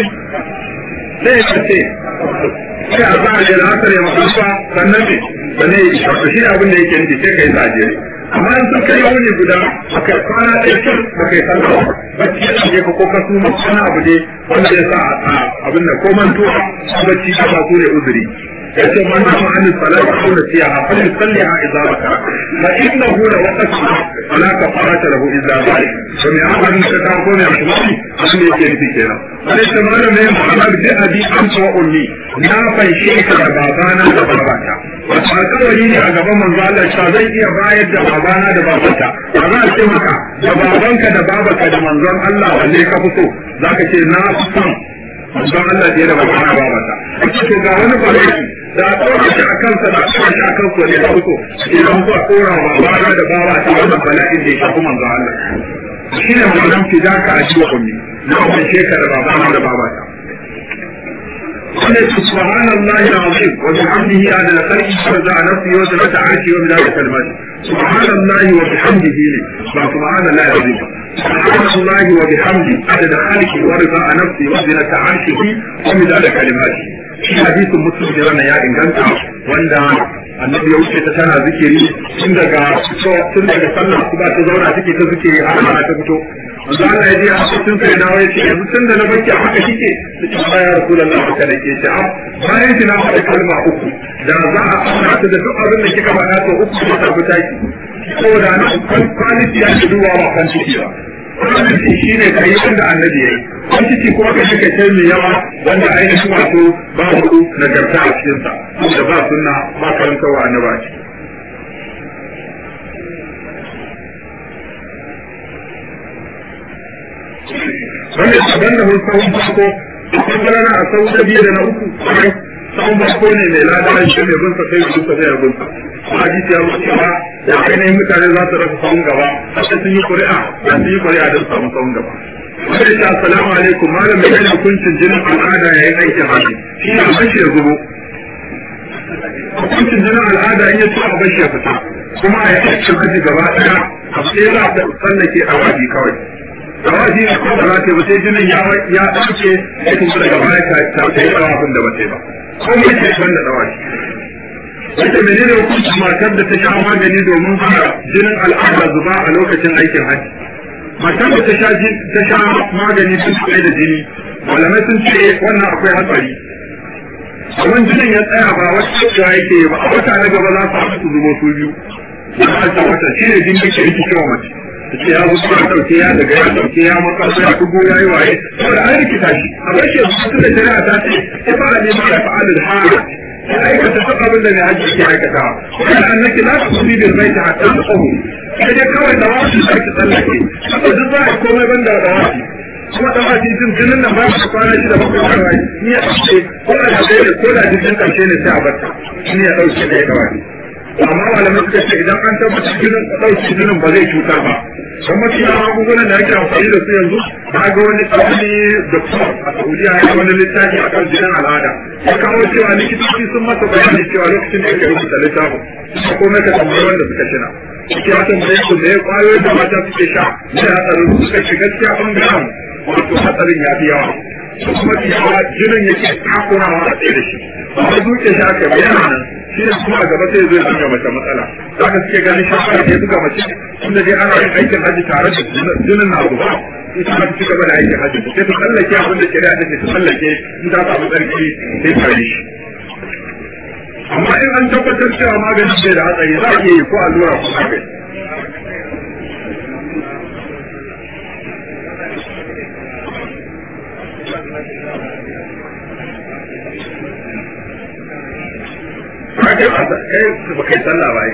zai ya ce sai a za a je la'asar ya makafa sannan ne ba ne isha to shi ne abin da yake nufi sai ka yi saje amma in sun kai wani guda a kai kwana ɗaya kyau ba kai sallah ba bacci ya ɗauke ka ko ka su ma wani abu ne wanda ya sa a abin da ko mantuwa bacci ka ba su ne uzuri yace man nama an salati aw nasiha fa yusalliha idza zakara fa innahu la waqta fala kafarata lahu illa zalik to me aka ni ka ko ne shi abin da yake nufi kenan sai ta mana ne Muhammad bi abi anta wa ummi na fanshe ka da babana da babata wata alƙawari ne a gaban manzo Allah cewa zai iya bayar da babana da babata ba za a ce maka da babanka da babanka da manzon Allah wanne ka fi so zaka ce na fi son manzon Allah da babana babata ake to ga wani balaki da a tsora shi a kansa da a tsora shi a kansa ne da fito sai da mutuwa tsora wa babana da baba ta wannan bala'in da ya shafi manzo Allah shi ne ma'anar ki za ka aji wa ummi na wani shekara babana da baba ta wannan subhanallahi alazim wa bihamdihi ala al-khalqi farza nafsi wa zinata arshi wa bilal kalimati subhanallahi wa bihamdihi ne ba subhanallahi alazim سبحان الله وبحمده عدد خالقه ورضا نفسه وزنة عرشه ومداد كلماته shi hadisin muslim da wannan ya inganta wanda annabi ya wuce ta tana zikiri tun daga tun daga sallah kuma ta zauna take ta zikiri har ma ta fito wanda Allah ya ji a cikin sai dawo ya ce yanzu tun da na baki haka kike cikin baya rasulullahi haka da ke ce bayan ki na faɗa kalma uku da za a auna ta da duk abin da kika faɗa to uku ne ta fita ki saboda na kwaniti ya ke duba ba kan ciki ba kwaniti shi ne ka yi wanda annabi ya yi kwaniti kuma ka shika ce mai yawa wanda ainihin wato babu nagarta a cikinsa da ba sunna ba karantarwa annaba ce wanda daban da mun sahun farko akwai galana a sahun da biyu da na uku sahun farko ne mai lada shi ne bin sa sai su sai bin sa hadisi ya wuce ba da ainihin mutane za su rasa sahun gaba har sun yi ƙuri'a da sun yi ƙuri'a don samu sahun gaba wanda ya assalamu alaikum malam mai yana hukuncin jinin al'ada yayin aikin haji shi ne bashi ya zubo hukuncin jinin al'ada in ya ci a bashi ya fita kuma a yi aikin haji gaba ɗaya a sai za a tsallake a waji kawai da waji ne ko da za ta sai jinin ya ya ɗauke ya kuma daga baya ta ta yi tsawafin da ba ta yi ba ko mai ce ban da tsawafi wata menene hukuncin matar da ta sha magani domin hana jinin al'ada zuba a lokacin aikin haji matar da ta sha ta sha magani sun tsaye da jini malamai sun ce wannan akwai hatsari kamar jinin ya tsaya ba wata cewa yake ba a wata na gaba za su haɗu su zubo su biyu wata wata shi ne jini ke yake cewa mace ta ce ya zuba ya ɗauke ya daga ya ɗauke ya makasa ya kugo ya yi waye saboda an rikita shi a bar shi yanzu da shari'a ta ce ya fara neman ya fa'alu da hara ya aikata duk abin da mai hajji ke aikata wani annaki la ta kusi bil baiti hatta ta tsawo sai dai kawai da wasu da ki tsallake haka duk za a komai ban da da wasu kuma da wasu jin jinin nan ba su kwana shi da bakwai kawai ni ya ɗauke ko da da ne ko da jinin ƙarshe ne sai a barta ni ya ɗauke da ya kawai amma malamai suka ce idan an tabbatar jinin ɗauke jinin ba zai cutar ba don mafi yawan magungunan da ake amfani da su yanzu na ga wani wani doktor a saudiya ya wani littafi a kan jinin al'ada ya kawo cewa likitoci sun masa bayani cewa lokacin da yake rubuta littafin kuma komai ka tambayi wanda suka shina suke ya tambaye su da ya kwayoyin da mata suke sha da hatsarin suka ci gaskiya ɓangaren wato hatsarin ya fi yawa kuma yawa jinin yake takurawa a tsaye da shi ba a duke shi aka bayyana nan shi ne kuma a gaba sai zai zuga mace matsala za ka suke ganin shafar da ya buga mace tunda dai ana yin aikin haji tare da jinin na zuba ita ma ci gaba da aikin haji sai ta tsallake abin da shari'a take ta tsallake in ta samu tsarki sai ta yi shi amma in an tabbatar cewa magani bai da hatsari za a iya yi ko allura ko magani kai ba kai ba kai sallah ba yi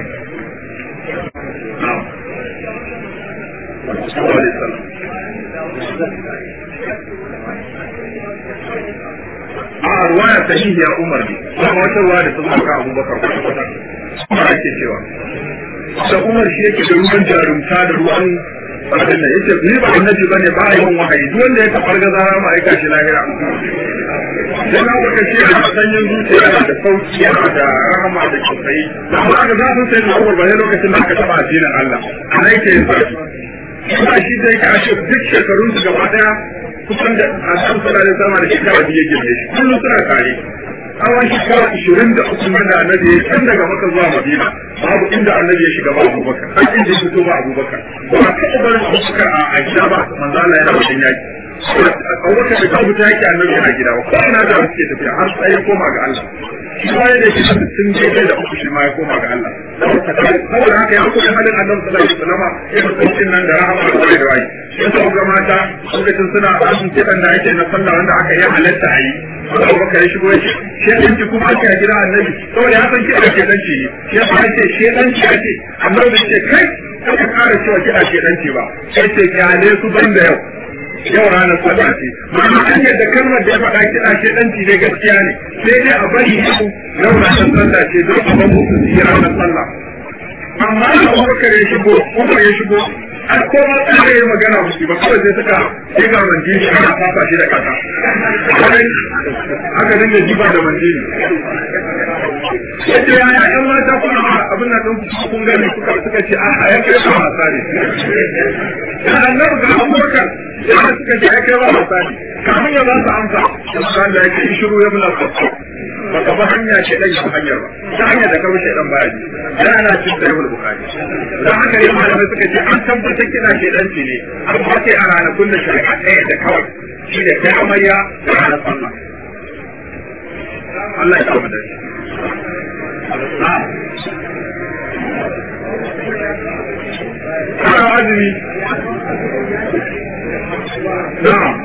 a ruwaya sahihi ya umar ne kuma wata ruwa da sun maka abubakar kwata kwata umar ake cewa da umar shi yake da ruwan jarumta da ruwan abin da yace ni ba annabi bane ba a yin wahayi duk wanda ya kafar gaza ma aika shi lahira dan haka ka ce da sanyin zuciya da sauki yana da rahama da tausayi amma aka za su sai na Umar ba lokacin da aka taba addinin Allah ana yake yin sarki kuma shi da yake ashe duk shekarun su gaba daya kusan da asan sallallahu alaihi wasallam da shekara biyu girme shi kullum suna tare tsawon shekara ishirin da uku da annabi ya kan daga maka zuwa madina babu inda annabi ya shiga ba abubakar har inda ya fito ba abubakar ba a taɓa barin abubakar a gida ba manzo Allah yana wajen yaki abubakar da kawo ta yaki annabi yana gida ba ko ina da suke tafiya har sai ya koma ga Allah shi ma yadda shi sun je da uku shi ma ya koma ga Allah saboda haka ya kuma halin annabi sallallahu alaihi wasallam ya mutuncin nan da rahama da wai da wai ya sa ga mata lokacin suna asun kidan da ake na sallah wanda aka yi halatta a yi Abubakar ya shigo ya ce shedanci kuma ake a gida annabi saboda ya san kiɗa shedanci ne shi yasa ake shedanci ake annabi ce kai aka ƙara cewa kiɗa shedanci ba sai ce kyale su ban da yau yau ranar sallah ce ma'ana an yadda kalmar da ya faɗa kiɗa shedanci ne gaskiya ne sai dai a bari yau yau ranar sallah ce don a ban musu su yi ranar sallah amma da Abubakar ya shigo Umar ya shigo an koma tsare ya magana musu ba kawai sai suka sai ga manjini ana fafa shi da kasa aka dinga jiba da manjini yadda ya ya yan mata kuma abin nan ɗin kun gani suka suka ce a ya kai ba wasa ne ya annabi ga abubakar ya suka ce ya kai ba wasa ne kamun ya ba su amsa da da yake shiru ya mula fasa baka ba hanya ce dan shi hanyar ba ta hanyar da kawai shedan baya ji da ana cin da yawul bukari dan haka ne malamai suka ce an tabbatar kina shedan ce ne amma sai a ranakun da shari'a ɗaya da kawai shi da kai amarya da ranar sallah Allah ya kama da shi Ana azumi. Na'am.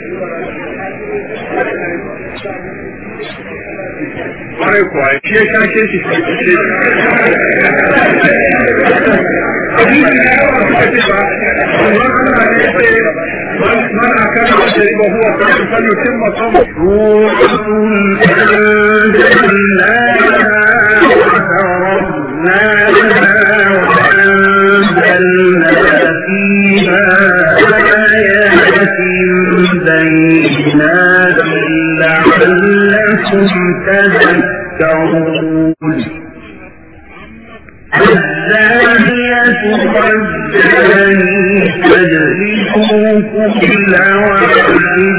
Kwarai kuwa, shi ya shashe shi shi shi. Abin da ya yawa suka ce ba, amma Allah ne ce من أكل وشرب هو كافر فليتم صومه. سورة أنزلناها وفرضناها وأنزلنا فيها آيات بينات لعلكم تذكرون الزانية والزاني فاجلدوا كل واحد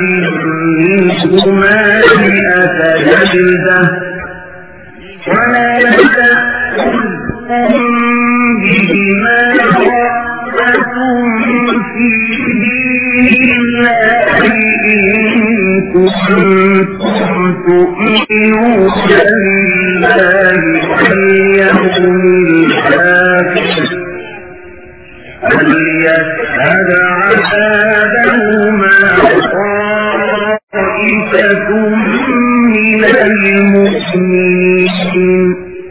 منهما مئة جلدة ولا تأخذكم بهما رأفتم في دين الله إن كنتم تؤمنون بالله واليوم الآخر فليشهد عذابهما طائفة من المؤمنين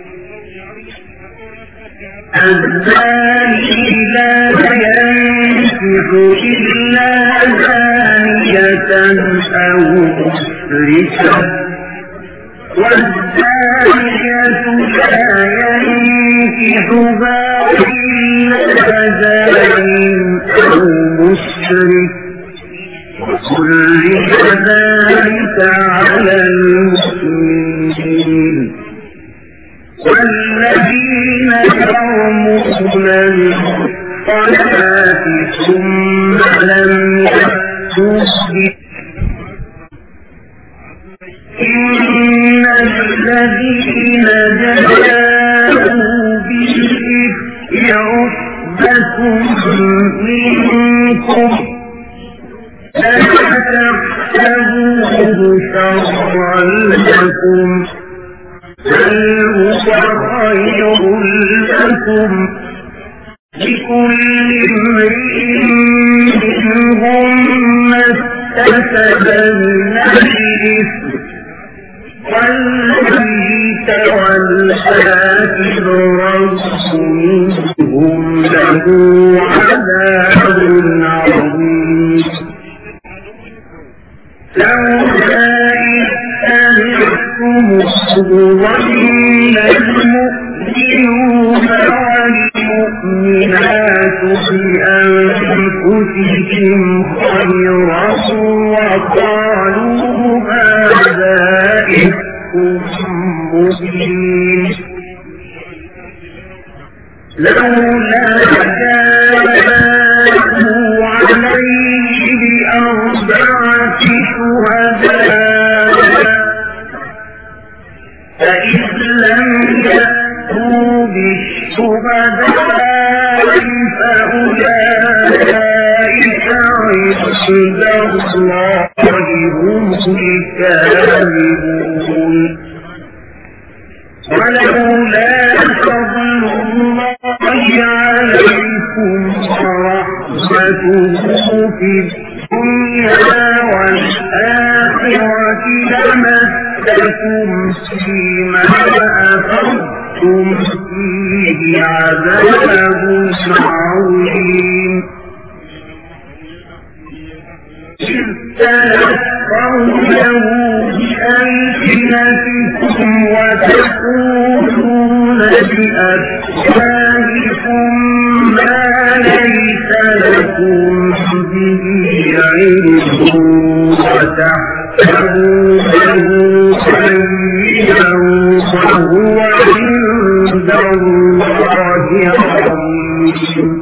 الزاني لا ينكح إلا زانية أو مشركة والزانية لا ينكحها إلا زان أو مشرك وكل ذلك على المسلمين والذين يرمون المحصنات ثم لم يأتوا إن الذين جاءوا بالإفك عصبة منكم لا تحسبوه شرا لكم بل هو خير لكم لكل امرئ منهم ما اكتسب من الإثم والذي تولى كبره منهم له عذاب عظيم لولا إذ سمعتم ظن المؤمنون والمؤمنات بأنفسهم خيرا وقالوا هذا إفك مبين لولا جاءوا عليه بأربعة شهداء فإذ لم يأتوا بالشهداء فأولئك عند الله هم الكاذبون ولولا فضل الله عليكم ورحمته في الدنيا والآخرة لمسكم فيما أفضتم فيه عذاب عظيم إذ تلقونه بألسنتكم وتقولون بأفواهكم ما ليس لكم به علم وتحسبونه هينا وهو هو عند الله عظيم